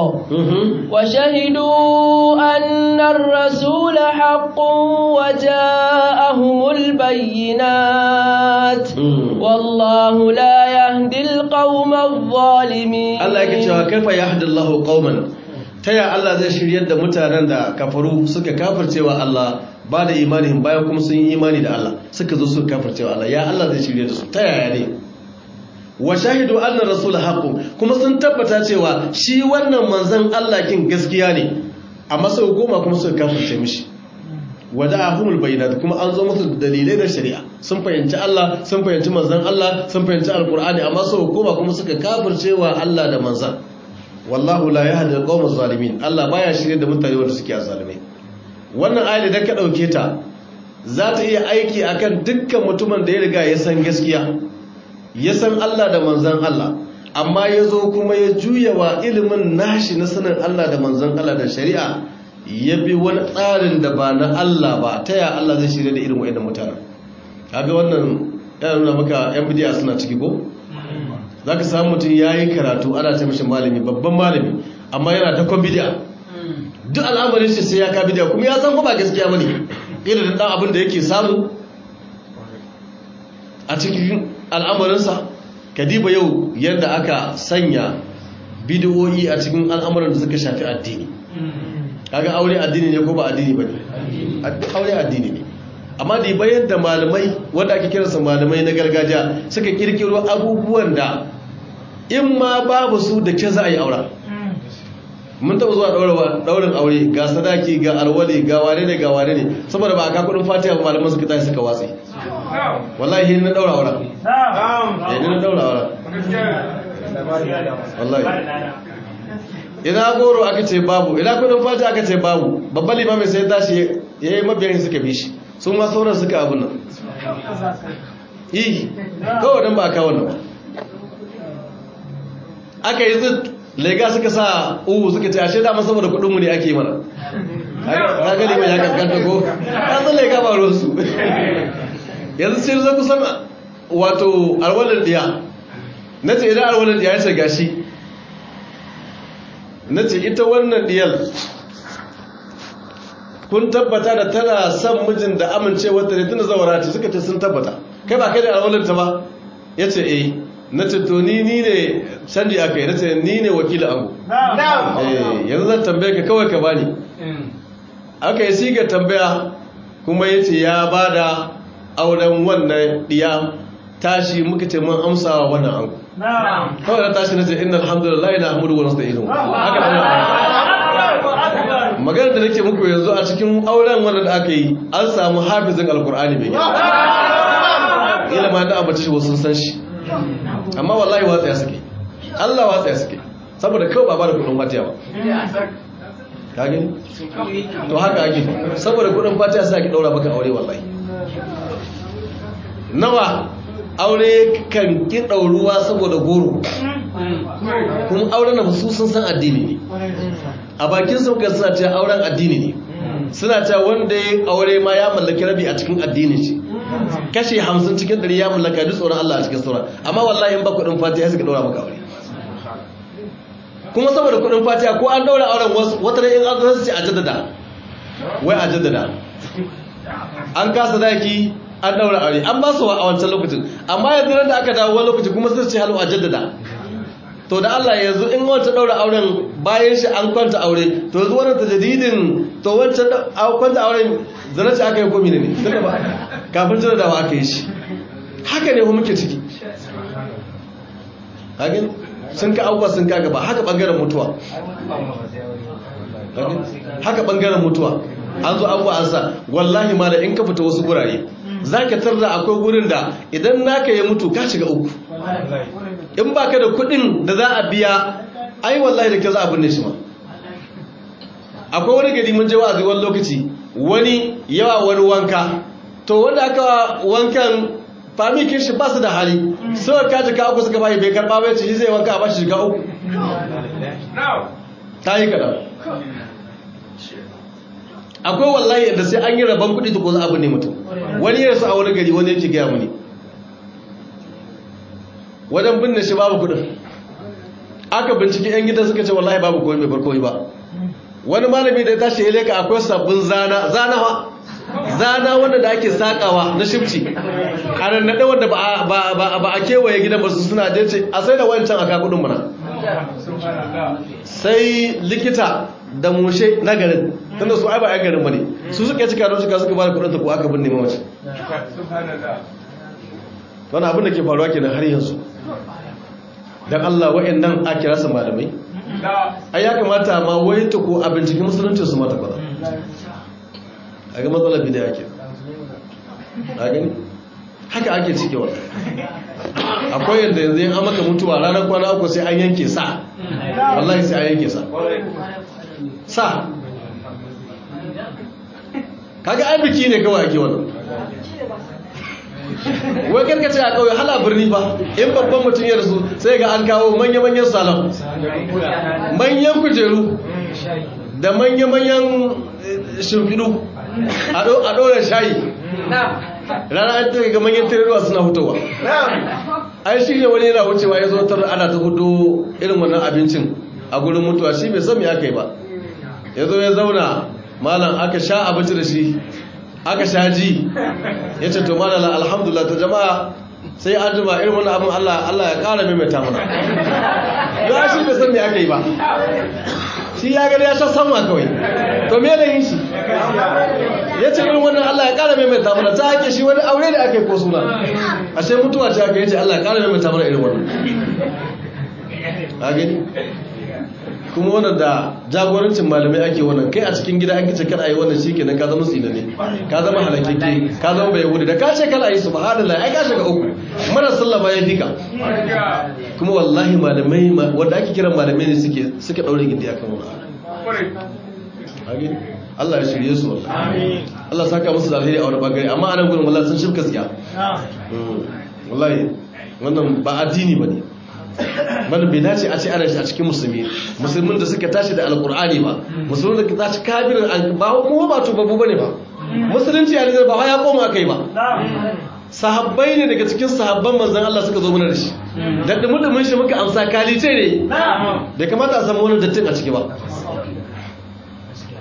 وشهدوا أن الرسول حق وجاءهم البينات والله لا يهدي القوم الظالمين الله يكتشف كيف يهدي الله قوما تيا الله زي شريد mutanen da kafaru suka kafircewa Allah ba da imanin bayan kuma sun yi imani da Allah suka zo suka kafircewa Allah ya Allah zai shirye da su ta yaya ne wa shahidu anna rasul haqqun kuma sun tabbata cewa shi wannan manzon Allah kin gaskiya ne amma sau goma kuma suka kafirce mishi wada'ahumul bayyinat kuma an zo musu dalilai da shari'a sun fahimci Allah sun fahimci manzon Allah sun fahimci alqur'ani amma sau goma kuma suka kafircewa Allah da manzon wallahu la yahdi alqawmaz zalimin Allah baya shirye da mutane wanda suke azalimai wannan ayat idan ka dauke ta za ta iya aiki akan dukkan mutumin da ya riga ya san gaskiya ya san Allah da manzon Allah amma ya zo kuma ya juya wa ilimin nashi na sanin Allah da manzon Allah da shari'a ya bi wani tsarin da ba na Allah ba ta ya Allah zai shirya da irin wa'annan mutanen kaga wannan yana nuna maka yan bidiya suna ciki ko za ka samu mutum ya yi karatu ana ce mashi malami babban malami amma yana dakon bidiya duk al'amarin shi sai ya ka bidiya kuma ya san ba gaskiya bane irin dan abin da yake samu a cikin al'amarinsa kadiba yau yadda aka sanya bidiyoyi a cikin al'amuran da suka shafi addini kaga aure addini ne ko ba addini ba ne aure addini ne amma da bayan da malamai wanda ake kiransa malamai na gargajiya suka kirkiro abubuwan da in ma babu su da ke za a yi aura mun taɓa zuwa ɗaurin aure ga sadaki ga alwali ga ware ne ga ware ne saboda ba a kakudin fatiha ba malaman suka tashi suka watsi wallahi na ɗaura aura ya ni na ɗaura aura wallahi ina goro aka ce babu ina kudin fatiha aka ce babu babban limamin sai tashi ya yi mabiyan suka bi shi sun ma sauran suka abin nan yi kawai don ba a kawo nan ba aka yi zid lega suka sa uwu suka ce ashe dama saboda kudinmu ne ake mana na gani mai ya kankanta ko ta zan lega ba ruwansu yanzu sai zai kusan wato alwalar diya na ce idan alwalar diya ya ce gashi na ce ita wannan diyar kun tabbata da tana son mijin da amincewa ta ne tunda zawara ce suka ce sun tabbata kai ba kai da alwalinta ba ya ce eh na ce to ni ni ne canji aka yi na ce ni ne wakilin abu eh yanzu zan tambaye ka kawai ka bani aka yi siga tambaya kuma ya ce ya ba da auren wannan diya tashi muka ce mun amsawa wannan ango kawai na tashi na ce inna alhamdulillah na hamdu wa nasta'inu haka da magana da nake muku yanzu a cikin auren wanda da aka yi an samu hafizin alkur'ani mai ila ma da abace shi wasu san shi amma wallahi watsaya suke Allah watsaya suke saboda kawai ba ba da kudin fatiya ba kage to haka ake saboda kudin fatiya sai ake daura maka aure wallahi nawa aure kan ki dauruwa saboda goro kuma auren da su sun san addini ne a bakin sun kan suna cewa auren addini ne suna cewa wanda ya aure ma ya mallaki rabi a cikin addini ce kashe hamsin cikin ɗari ya mallaka duk tsoron Allah a cikin sauran amma wallahi in ba kuɗin fatiha suka ɗaura maka aure kuma saboda kuɗin fatiha ko an ɗaura auren wasu wata da in an zo su ce a jaddada wai a jaddada an kasa daki an ɗaura aure an ba su a wancan lokacin amma yanzu da aka dawo wani lokaci kuma sun ce halu a jaddada to da Allah yanzu in wancan daura auren bayan shi an kwanta aure to yanzu wannan tajadidin to wancan kwanta auren zana ce aka yi komi ne ne tunda ba kafin jira da aka yi shi haka ne kuma muke ciki hakin sun ka abubuwa sun ka gaba haka bangaren mutuwa haka bangaren mutuwa an zo abubuwa an sa wallahi ma da in ka fita wasu gurare za ka tarda akwai gurin da idan naka ya mutu ka shiga uku in ba ka da kudin da za a biya ai wallahi da ke za a binne shi ma akwai wani gari mun je wa'azi wani lokaci wani yawa wani wanka to wanda aka wankan famikin shi ba su da hali sau ka jika uku suka bayi bai karɓa bai ce shi zai wanka a ba shi jika uku ta yi kaɗan akwai wallahi da sai an yi rabon kuɗi ko za a binne mutum wani ya su a wani gari wani yake gaya muni wajen binne shi babu kudin aka binciki yan gidan suka ce wallahi babu kowai mai barkowai ba wani malami da ya tashi ya leka akwai sabbin zana zana wa zana wanda da ake sakawa na shifci a nannaɗe wanda ba a kewaye gidan ba su suna je ce a sai da wancan aka kudin mana sai likita da mushe na garin tunda su ai ba 'yan garin ba ne su suka cika don suka suka ba da kudin ta ko aka binne mamaci wani abin da ke faruwa kenan har yanzu don Allah wa'annan a kira su malamai ai ya kamata ma wai ta ko a binciki musulunci su mata kwada a ga matsalar bida ake a gani haka ake cike wa akwai yadda yanzu yin amaka mutuwa ranar kwana uku sai an yanke sa wallahi sai an yanke sa sa kaga ai biki ne kawai ake wannan wai karkace a kauye hala birni ba in babban mutum ya rasu sai ga an kawo manya-manyan salon manyan kujeru da manya-manyan shimfidu a ɗora shayi rana an taga ga manyan tirewa suna hutowa ai shi ne wani yana wucewa ya zo tar ana ta hudu irin wannan abincin a gurin mutuwa shi bai san me aka yi ba ya zo ya zauna malam aka sha abinci da shi aka sha ji ya ce to malala alhamdulillah ta jama'a sai an jima irin wani abin Allah Allah ya kara maimaita mana ya shi bai san me aka yi ba shi ya gani ya sha sama kawai to me da yin shi ya ce irin wannan Allah ya kara maimaita mana ta hake shi wani aure da aka yi ko suna ashe mutuwa ce aka yi ce Allah ya kara maimaita mana irin wannan a gani kuma wannan da jagorancin malamai ake wannan kai a cikin gida an kice kada ayi wannan shikenan ka zama tsinane ka zama halakeke ka zama bai wuri da ka ce kada ayi subhanallah ai ka shiga uku mara sallama ya fika kuma wallahi malamai wanda ake kiran malamai ne suke suka daure gindi akan wannan Allah ya shirye su wallahi Allah saka musu da alheri a wani bangare amma anan gurin wallahi sun shirka tsiya wallahi wannan ba addini bane wani bai dace a ce ana shi a cikin musulmi musulmin da suka tashi da alkur'ani ba musulmin da tashi kafirin ba kuma ba tubabu bane ba musulunci ya nizar ba ya koma kai ba sahabbai ne daga cikin sahabban manzan Allah suka zo mana da shi da dumudumin shi muka amsa kalice ne da kamata a samu wani dattin a ciki ba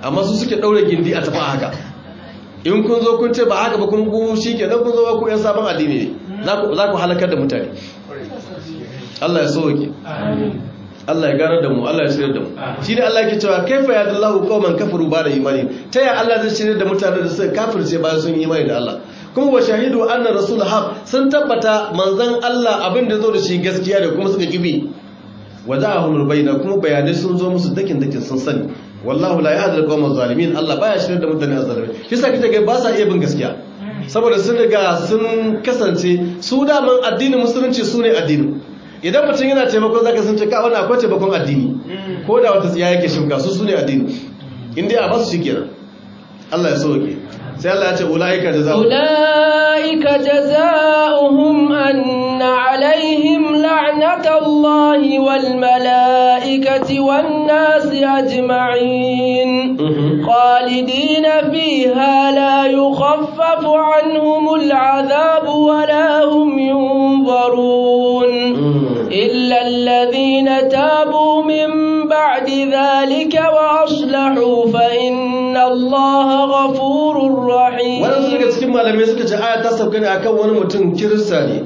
amma su suke daure gindi a tafi haka in kun zo kun ce ba haka ba kun ku shi ke nan kun zo ku yan sabon addini ne za ku halakar da mutane Allah ya sauke Allah ya ganar da mu Allah ya shirya da mu shi ne Allah yake cewa kaifa ya dallahu qauman kafaru ba da imani ta ya Allah zai shirya da mutane da suka kafirce bayan sun yi imani da Allah kuma wa shahidu anna rasul haq sun tabbata manzon Allah abin da zo da shi gaskiya da kuma suka kibi wada'ahumul bayna kuma bayanai sun zo musu dakin dakin sun sani wallahu la yahdi al-qawma zalimin Allah baya shirya da mutane azzalimi shi yasa kike ga ba sa iya bin gaskiya saboda sun riga sun kasance su daman addinin musulunci su ne addinin idan mutum yana taimakon zaka sun ce ka wani akwai taimakon addini ko da wata tsiya yake shuka su su ne addini inda a basu shi kenan Allah ya sauke sai Allah ya ce ulaika jazaa'u ulaika jazaohum anna alaihim la'natullahi wal malaikati wan nasi ajma'in khalidina fiha la yukhaffafu anhumul 'adhabu wa la hum yunzarun إلا الذين تابوا من بعد ذلك وأصلحوا فإن الله غفور رحيم wannan daga cikin malamai suka ce aya ta sauka ne akan wani mutum kirista ne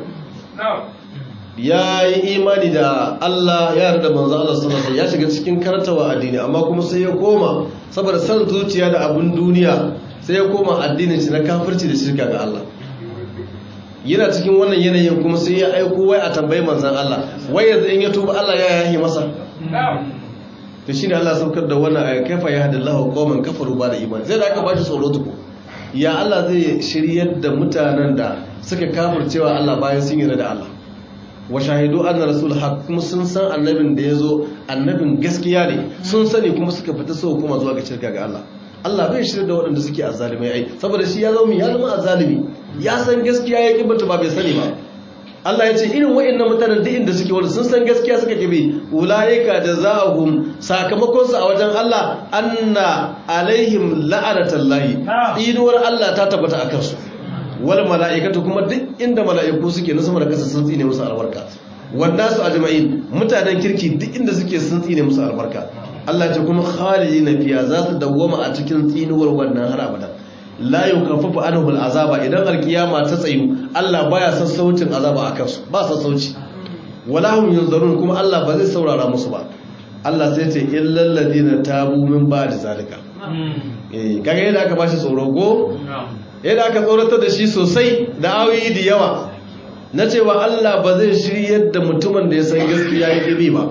ya yi imani da Allah ya yarda manzo Allah sallallahu alaihi ya shiga cikin karantawa addini amma kuma sai ya koma saboda san zuciya da abun duniya sai ya koma addinin shi na kafirci da shirka ga Allah yana cikin wannan yanayin kuma sai ya aiko wai a tambayi manzan Allah wai yanzu in ya tuba Allah ya yahi masa to shine Allah saukar da wannan aya kaifa yahdillahu qauman kafaru ba da imani zai da aka bashi tsoro tuku ya Allah zai shiryar da mutanen da suka kafircewa Allah bayan sun yarda da Allah wa shahidu anna rasul haq kuma sun san annabin da yazo annabin gaskiya ne sun sani kuma suka fita so kuma zuwa ga shirka ga Allah Allah bai shirya da waɗanda suke azzalimai ai saboda shi ya zama ya zama azzalimi ya san gaskiya ya kibata ba bai sani ba Allah ya ce irin waɗannan mutanen duk inda suke wanda sun san gaskiya suka kibi ulaika jazaohum sakamakon su a wajen Allah anna alaihim la'anatullahi inuwar Allah ta tabbata akan su wal mala'ikatu kuma duk inda mala'iku suke na sama da kasa sun tsine musu albarka wanda su ajma'in mutanen kirki duk inda suke sun tsine musu albarka Allah ce kuma khalidina fiya za su dawwama a cikin tsinuwar wannan har abada la yukaffafu anhum al'azaba idan alkiyama ta tsayu Allah baya son sautin azaba akan su ba son sauci wala hum yunzarun kuma Allah ba zai saurara musu ba Allah sai ce illal ladina tabu min ba'di zalika eh kaga yadda aka bashi tsoro go yadda aka tsoratar da shi sosai da ayoyi da yawa na cewa Allah ba zai shiryar da mutumin da ya san gaskiya ya kibi ba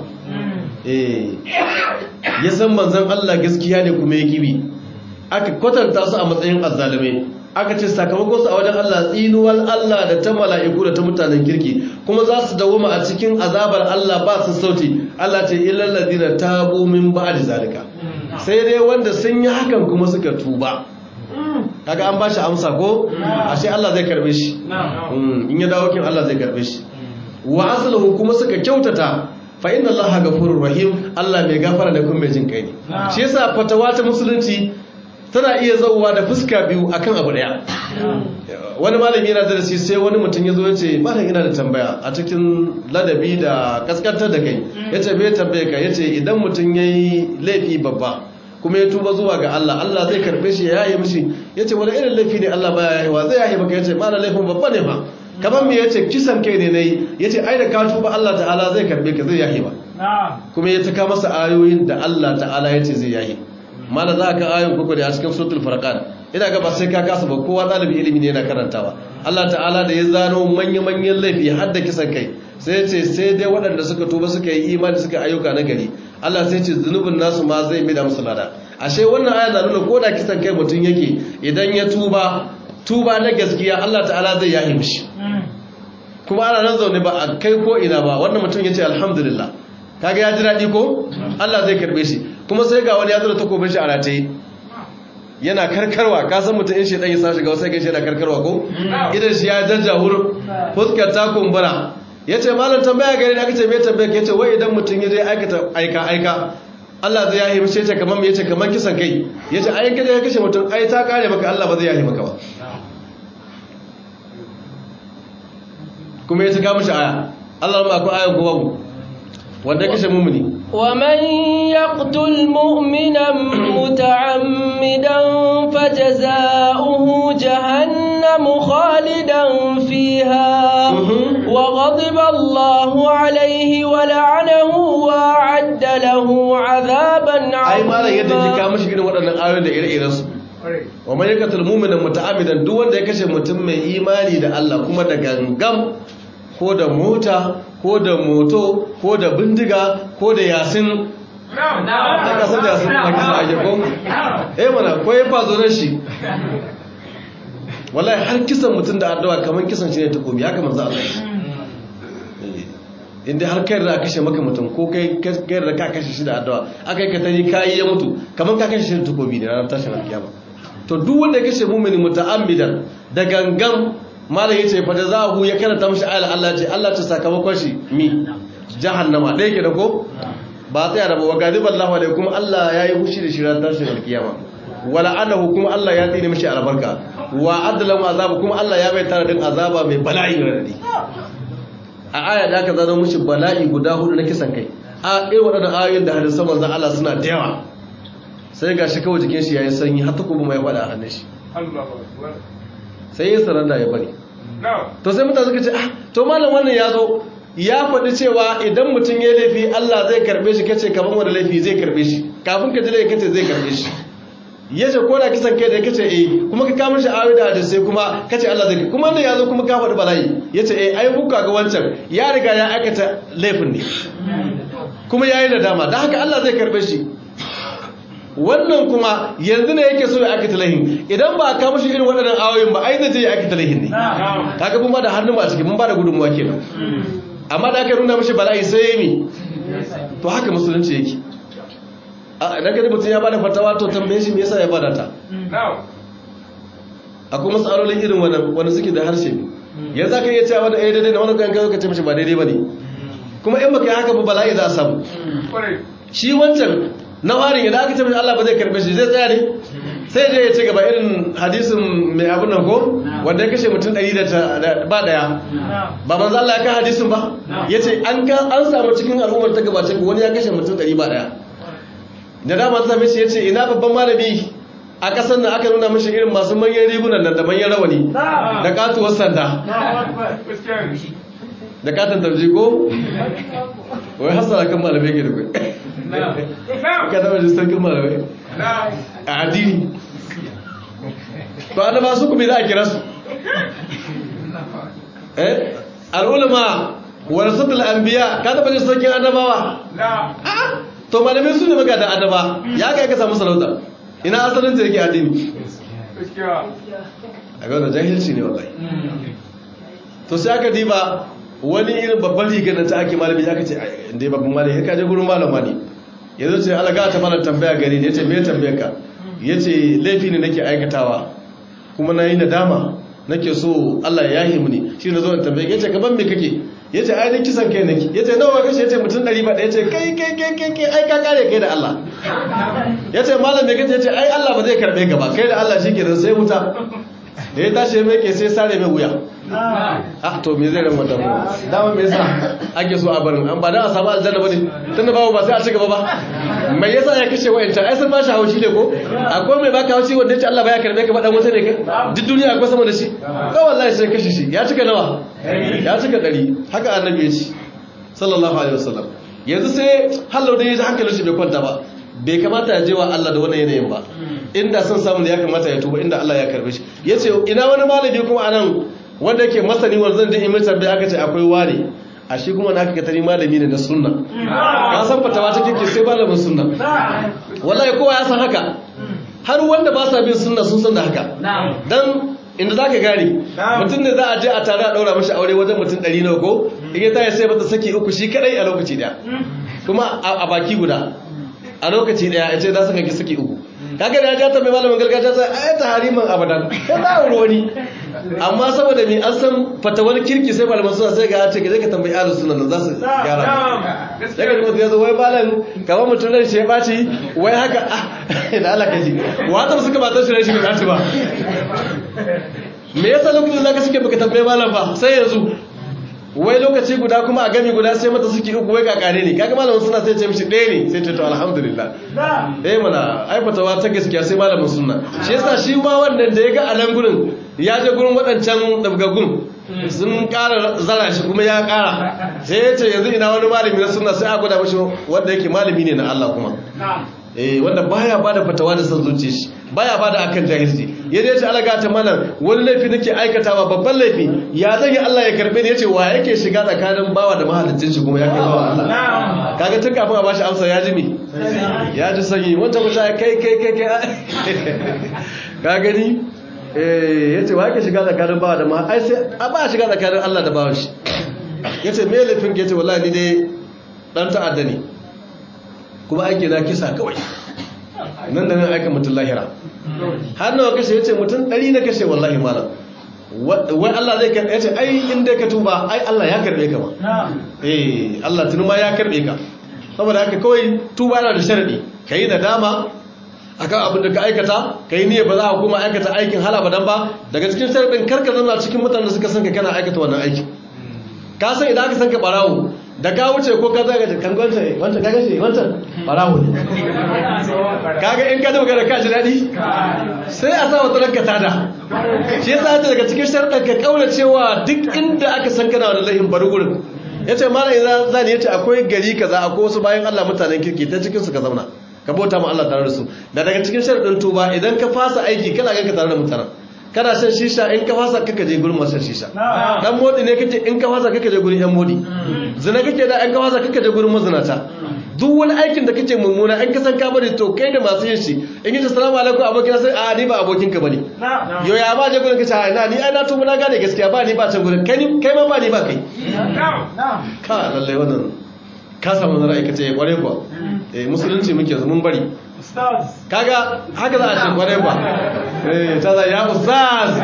ya san manzan Allah gaskiya ne kuma ya kibi aka kwatanta su a matsayin azzalumai aka ce sakamakon su a wajen Allah tsinuwar Allah da ta mala'iku da ta mutanen kirki kuma za su dawoma a cikin azabar Allah ba su sauti Allah ce illal ladina tabu min ba'di zalika sai dai wanda sun yi hakan kuma suka tuba kaga an bashi amsa ko ashe Allah zai karbe shi in ya dawo kin Allah zai karbe shi wa aslahu kuma suka kyautata fa inna Allah ghafurur rahim Allah mai gafara da kuma mai jin kai ne shi yasa fatawa ta musulunci tana iya zauwa da fuska biyu akan abu daya wani malami yana darasi sai wani mutum ya zo ya ce malam ina da tambaya a cikin ladabi da kaskantar da kai ya ce bai tambaye ka ya ce idan mutum ya yi laifi babba kuma ya tuba zuwa ga Allah Allah zai karbe shi ya yaye mishi ya ce wani irin laifi ne Allah baya yayewa zai yaye maka ya ce malam laifin babba ne ba kamar me ya ce kisan kai ne na yi ya ce ai da ka tuba Allah ta'ala zai karbe ka zai yaye ba kuma ya taka masa ayoyin da Allah ta'ala ya ce zai yaye mana za ka ayon kuku da a cikin suratul farqan ina ga ba sai ka kasa ba kowa ɗalibi ilimi ne yana karantawa Allah ta'ala da ya zano manya-manyan laifi har da kisan kai sai ce sai dai waɗanda suka tuba suka yi imani suka ayyuka na gari Allah sai ce zunubin nasu ma zai mida musu lada ashe wannan aya na nuna ko da kisan kai mutum yake idan ya tuba tuba na gaskiya Allah ta'ala zai yahi mishi kuma ana nan zaune ba a kai ko ina ba wannan mutum ya ce alhamdulillah kaga ya ji daɗi ko Allah zai karɓe shi kuma sai ga wani ya zo da takobin shi a rataye yana karkarwa ka san mutum in shi dan ya sa shiga sai ga shi yana karkarwa ko idan shi ya jajjahur fuskar ta kumbura yace malam tambaya gare ni aka ce me tambaya ke yace wai idan mutum ya je aikata aika aika Allah zai yahi mishi yace kaman me yace kaman kisan kai yace ai kada ya kashe mutum ai ta kare maka Allah ba zai yahi maka ba kuma yace ga mishi aya Allah ba ku ayan ko babu wanda ya kashe mumuni ومن يقتل مؤمنا متعمدا فجزاؤه جهنم خالدا فيها وغضب الله عليه ولعنه وأعد له عذابا ai malam yadda ji عظيما ka mishi irin waɗannan ayoyin da ire-iren su wa man yaqtul mu'mina muta'ammidan duk wanda ya kashe mutum mai imani da Allah kuma da gangam ko da mota ko da moto ko da bindiga ko da yasin da kasar da yasin da kisa ake ko eh mana ko ya fazo ran shi wallahi har kisan mutum da addu'a kamar kisan shi ne ta kobi haka manzo Allah inda har kai da kashe maka mutum ko kai kai da ka kashe shi da addu'a akai ka tani kai ya mutu kamar ka kashe shi da takobi ne ranar tashin alkiyama to duk wanda ya kashe mu'mini muta'ammidan da gangan malam yace fa jazahu ya karanta mishi ayat Allah ce Allah ta sakamakon shi mi jahannama dai ke da ko ba tsaya da ba gadiballahu alaikum Allah yayi fushi da shi ranar tashin alkiyama wala anahu kuma Allah ya tsine mishi albarka wa adlam azab kuma Allah ya bai tare din azaba mai bala'i radadi a aya da aka zano mishi bala'i guda hudu na kisan kai a irin waɗannan ayoyin da hadisan manzon Allah suna da yawa sai gashi kawai jikin shi yayin sanyi har takubu mai fada a hannun shi sai ya saranda ya bari to sai mutane suka ce ah to malam wannan ya zo ya faɗi cewa idan mutum ya laifi Allah zai karɓe shi kace kaman wanda laifi zai karɓe shi kafin ka ji laifi kace zai karɓe shi ya ce ko da kisan kai da kace eh kuma ka kamar shi ayoyi da hadisai kuma kace Allah zai kuma wannan ya zo kuma ka faɗi bala'i ya ce eh ai kuka ga wancan ya riga ya aikata laifin ne kuma ya yi nadama don haka Allah zai karɓe shi wannan kuma yanzu ne yake so ya aikata lahin idan ba ka mashi irin waɗannan ayoyin ba ai zai je ya aikata lahin ne kaga mun ba da hannun ba a ciki mun ba da gudunmuwa kenan amma da aka nuna mashi bala'i sai ya yi to haka musulunci yake a idan gani mutum ya bada fatawa to tambaye shi me yasa ya bada ta akwai matsalolin irin wannan wanda suke da harshe yanzu aka iya cewa wanda ɗaya daidai da wani kan kai ka ce mashi ba daidai ba ne kuma in baka yi haka ba bala'i za a samu shi wancan na farin idan aka ce mashi Allah ba zai karbe shi zai tsaya ne sai je ya ci gaba irin hadisin mai abin nan ko wanda ya kashe mutum ɗari da ba ɗaya ba manzo Allah ya kai hadisin ba ya ce an samu cikin al'ummar ta gabace wani ya kashe mutum ɗari ba ɗaya da dama ta same shi ya ce ina babban malami a ƙasar nan aka nuna mashi irin masu manyan rigunan nan da manyan rawani da katuwar sanda da katon tarji ko wai hasara kan malamai ke da kai ka taba ji sarkin malamai a addini to an ba su kuma za a kira su eh al'ulama warasatul anbiya ka taba ji sarkin annabawa to malamai su ne magada annaba ya kai ka samu sarauta ina asalin ta yake addini a ga wannan jahilci ne wallahi to sai aka diba wani irin babban rigar da ta ake malami aka ce inda babban malami ya kaje gurin malama ne yanzu ce alaga ta fara tambaya gari ne ya ce me tambayar ka ya ce laifi ne nake aikatawa kuma na yi nadama nake so Allah ya yi mini shi na zo in tambaye ya ce gaban me kake ya ce ainihin kisan kai nake ya ce nawa kashe ya ce mutum ɗari ba ya ce kai kai kai kai kai ai ka kare kai da Allah ya ce malam me kace ya ce ai Allah ba zai karɓe ka ba kai da Allah shi ke sai wuta da ya tashi mai ke sai sare mai wuya a to me zai ran wannan mu dama me yasa ake so a barin an ba dan a samu aljanna bane tunda babu ba sai a ci gaba ba mai yasa ya kashe wayancan ai sun ba shi haushi ne ko akwai mai baka haushi wanda yace Allah ba ya karbe ka ba dan wata ne kai duk duniya akwai sama da shi ko wallahi sai kashe shi ya cika nawa ya cika dari haka annabi ya ce sallallahu alaihi wasallam yanzu sai hallau da yaji hankalin shi bai kwanta ba bai kamata ya je wa Allah da wannan yanayin ba inda son samun da ya kamata ya tuba inda Allah ya karbe shi yace ina wani malami kuma anan wanda yake masani wanda zan je in mai tambaya aka ce akwai ware a shi kuma na aka tari malami ne na sunna ka san fatawa ta kike sai malamin sunna wallahi kowa ya san haka har wanda ba sa bin sunna sun san da haka dan inda za ka gane mutum ne za a je a tare a ɗaura mashi aure wajen mutum ɗari na ko in ya taya sai mata saki uku shi kadai a lokaci ɗaya kuma a baki guda a lokaci ɗaya ya ce za su kanki saki uku kaga da ya ja ta mai malamin gargajiya sai ai ta hariman abadan sai ba a wani amma saboda ni an san fatawar kirki sai malaman suna sai ga ce ka tambayi ahlus sunna nan za su gyara daga da mutum ya zo wai malam kamar mutum ran shi ya baci wai haka da Allah ka ji wata suka ba ta shi ran shi ba ba me yasa lokacin da ka suke baka tambaye malam ba sai yanzu wai lokaci guda kuma a gami guda sai mata suke uku wai kakare ne kaga malamin suna sai ce mishi ɗaya ne sai ce to alhamdulillah eh mana ai fatawa ta gaskiya sai malamin sunna shi yasa shi ma wannan da ya ga alan gurin ya je gurin waɗancan dabgagun sun ƙara zara shi kuma ya ƙara sai ya ce yanzu ina wani malami na sunna sai a gwada mashi wanda yake malami ne na Allah kuma eh wanda baya bada fatawa da san zuciya shi baya bada akan jahilci yaje ce alaga ta mana wani laifi nake aikatawa babban laifi ya zan yi Allah ya karbe ni yace wa yake shiga tsakanin bawa da mahalicin shi kuma ya kai bawa Allah kaga tun kafin a bashi amsa ya ji me ya ji sanyi wancan ku kai kai kai kai ka gani eh yace wa yake shiga tsakanin bawa da ma ai sai a ba shiga tsakanin Allah da bawa shi yace me laifin ke yace wallahi ni dai dan ta'adda ne kuma aiki na kisa kawai nan da nan aika mutum lahira har nawa kashe ya ce mutum ɗari na kashe wallahi malam wai Allah zai karɓe ya ce ai inda ka tuba ai Allah ya karɓe ka ma eh Allah tuni ma ya karɓe ka saboda haka kawai tuba yana da sharadi ka yi nadama akan abin da ka aikata ka yi niyya ba za a kuma aikata aikin hala ba dan ba daga cikin sharadin karka zama cikin mutanen da suka san ka kana aikata wannan aiki ka san idan aka san ka barawo da ka wuce ko ka zaga kan gwanta wancan kaga shi wancan barawo ne kaga in ka dogara ka ji dadi sai a sa wata ranka tada shi yasa ta daga cikin sharɗan ka kaura cewa duk inda aka san kana wani lahin bari gurin yace malam idan zani yace akwai gari kaza akwai wasu bayan Allah mutanen kirki ta cikin su ka zauna ka bauta ma Allah tare da su da daga cikin sharɗin tuba idan ka fasa aiki kana ganka tare da mutanen kana shan shisha in ka fasa kaka je gurin masu shisha dan modi ne kake in ka fasa kaka je gurin yan modi zina kake da in ka fasa kaka je gurin mazinata duk wani aikin da kake mummuna in ka san ka bari to kai da masu yin shi in yi assalamu alaikum abokin sai a ni ba abokin ka bane yo ya ba je gurin kace a ina ni ai na tuba na gane gaskiya ba ni ba can gurin kai kai ma ba ni ba kai ka lalle wannan ka samu na ra'ayi kace kware kuwa eh musulunci muke yanzu mun bari kaga haka za a ce kwarai ba eh ta za ya ustaz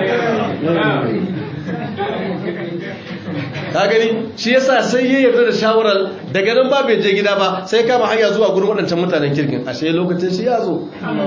ka gani shi yasa sai ya yarda da shawarar daga nan ba bai je gida ba sai kama hanya zuwa gurin waɗancan mutanen kirkin ashe lokacin shi ya zo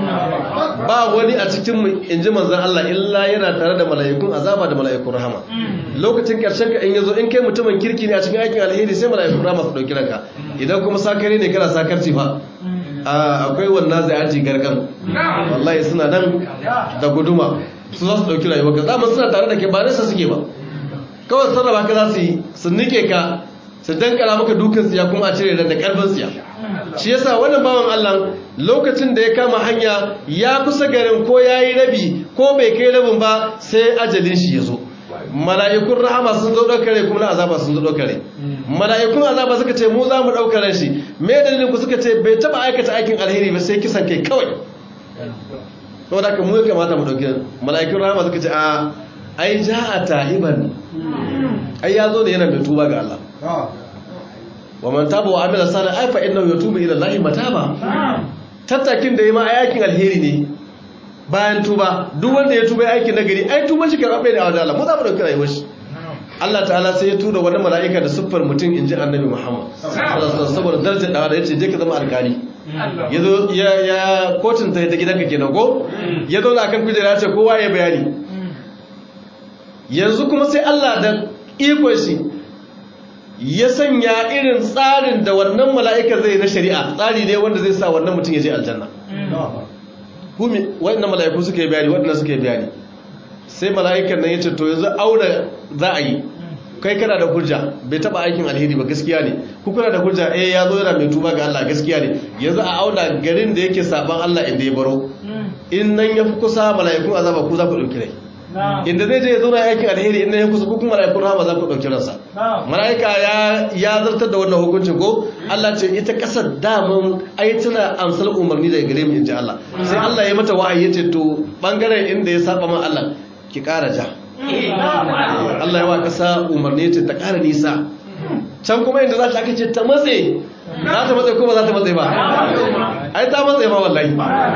ba wani a cikin mu inji manzon Allah illa yana tare da mala'ikun azaba da mala'ikun rahama lokacin karshen ka in yazo in kai mutumin kirki ne a cikin aikin alheri sai mala'ikun rahama su dauki ranka idan kuma sakare ne kana sakarci fa akwai wannan zai aji gargan wallahi suna nan da guduma su za su dauki rayuwa ka zaman suna tare da ke ba nesa suke ba kawai sarrafa ka za su yi su nike ka su dankara maka dukan siya kuma a cire da karfin siya shi yasa wannan bawan Allah lokacin da ya kama hanya ya kusa garin ko ya yi rabi ko bai kai rabin ba sai ajalin shi ya zo mala'ikun rahama sun zo ɗaukare kuma na azaba sun zo ɗaukare mala'ikun azaba suka ce mu za mu ɗaukare shi me dalilin ku suka ce bai taɓa aikata aikin alheri ba sai kisan kai kawai to da mu ya kamata mu ɗauki mala'ikun rahama suka ce a ai ja a ta'iban ai ya zo da yana mai tuba ga Allah wa man taba wa amila salih ai fa innahu yatubu ila Allah mataba tattakin da yi ma aikin alheri ne bayan tuba duk wanda ya tuba aikin nagari ai tuban shi karɓe ne a wajen Allah mu za mu dauki rayuwar shi Allah ta'ala sai ya tura wani mala'ika da siffar mutum inji annabi Muhammad saboda darajar da yace je ka zama alkali yazo ya ya kotun ta ta gidanka kenan ko ya zo akan kujera ce kowa ya bayani yanzu kuma sai Allah da ikon shi ya sanya irin tsarin da wannan mala'ika zai na shari'a tsari ne wanda zai sa wannan mutum ya je aljanna humi waɗanda mala'iku suka yi bayani waɗanda suka yi bayani sai mala'ikan nan ya ce to yanzu aure za a yi kai kana da hujja bai taba aikin alheri ba gaskiya ne ku kuna da hujja eh ya zo yana mai tuba ga Allah gaskiya ne yanzu a auna garin da yake saban Allah inda ya baro in nan ya fi kusa mala'ikun azaba ku za ku ɗauki rai inda zai je ya zo na aikin alheri inda ya kusa kuma mala'ikun rahama za ku ɗauki ransa mala'ika ya zartar da wannan hukuncin ko Allah ce ita ƙasar daman ai tana amsal umarni daga gare mu in ji Allah sai Allah ya mata wa'ayi ya ce to bangaren inda ya saba ma Allah ki ƙara ja Allah ya wa ƙasa umarni ce ta ƙara nisa can kuma inda za ta aka ce ta matse za ta matse ko ba za ta matse ba ai ta matse ma wallahi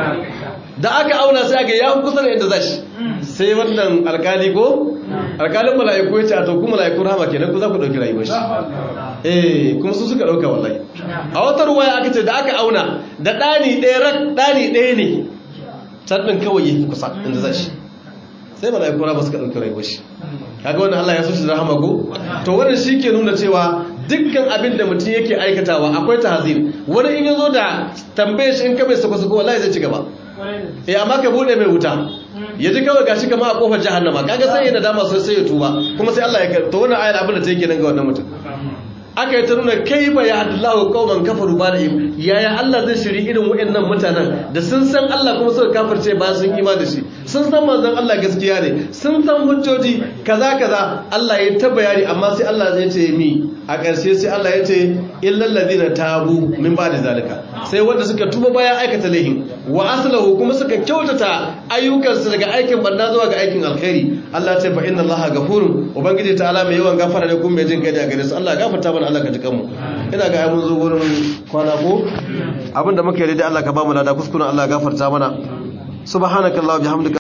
da aka auna sai aka ya kusa da inda za shi sai wannan alkali ko alkalin mala'iku ya ce a to kuma mala'iku rahama kenan ku za ku ɗauki rayuwar shi eh kuma su suka ɗauka wallahi a wata ruwaya aka ce da aka auna da ɗani ɗaya rak ɗani ɗaya ne can ɗin kawai ya fi kusa inda za shi sai mala'iku ba suka dauki rayuwar shi kaga wannan Allah ya so shi da rahama ko to wannan shi ke nuna cewa dukkan abin da mutum yake aikatawa akwai tahzir wani in yazo da tambaye shi in ka bai sako sako wallahi zai ci gaba eh amma ka bude mai wuta ya ji kawai gashi kama a kofar jahannama kaga sai yana dama sai ya tuba kuma sai Allah ya to wannan ayar abin da take nan ga wannan mutum aka yi ta nuna kai ba ya haddallahu qauman kafaru ba da im yaya Allah zai shiri irin waɗannan mutanen da sun san Allah kuma suka kafirce ba sun ima da shi sun san manzon Allah gaskiya ne sun san hujjoji kaza kaza Allah ya ta bayani amma sai Allah zai ce mi a ƙarshe sai Allah ya ce illal ladina tabu min ba da zalika sai wanda suka tuba bayan aikata laihin wa aslahu kuma suka kyautata ayyukansu daga aikin banda zuwa ga aikin alkhairi Allah ya ce fa inna Allah ghafurun ubangiji ta'ala mai yawan gafara ne kuma mai jin kai da gare su Allah gafarta mana Allah ka ji kanmu ina ga mun zo gurin kwana ko abinda muka yi da Allah ka ba mu lada kuskuren Allah gafarta mana subhanakallah bihamdika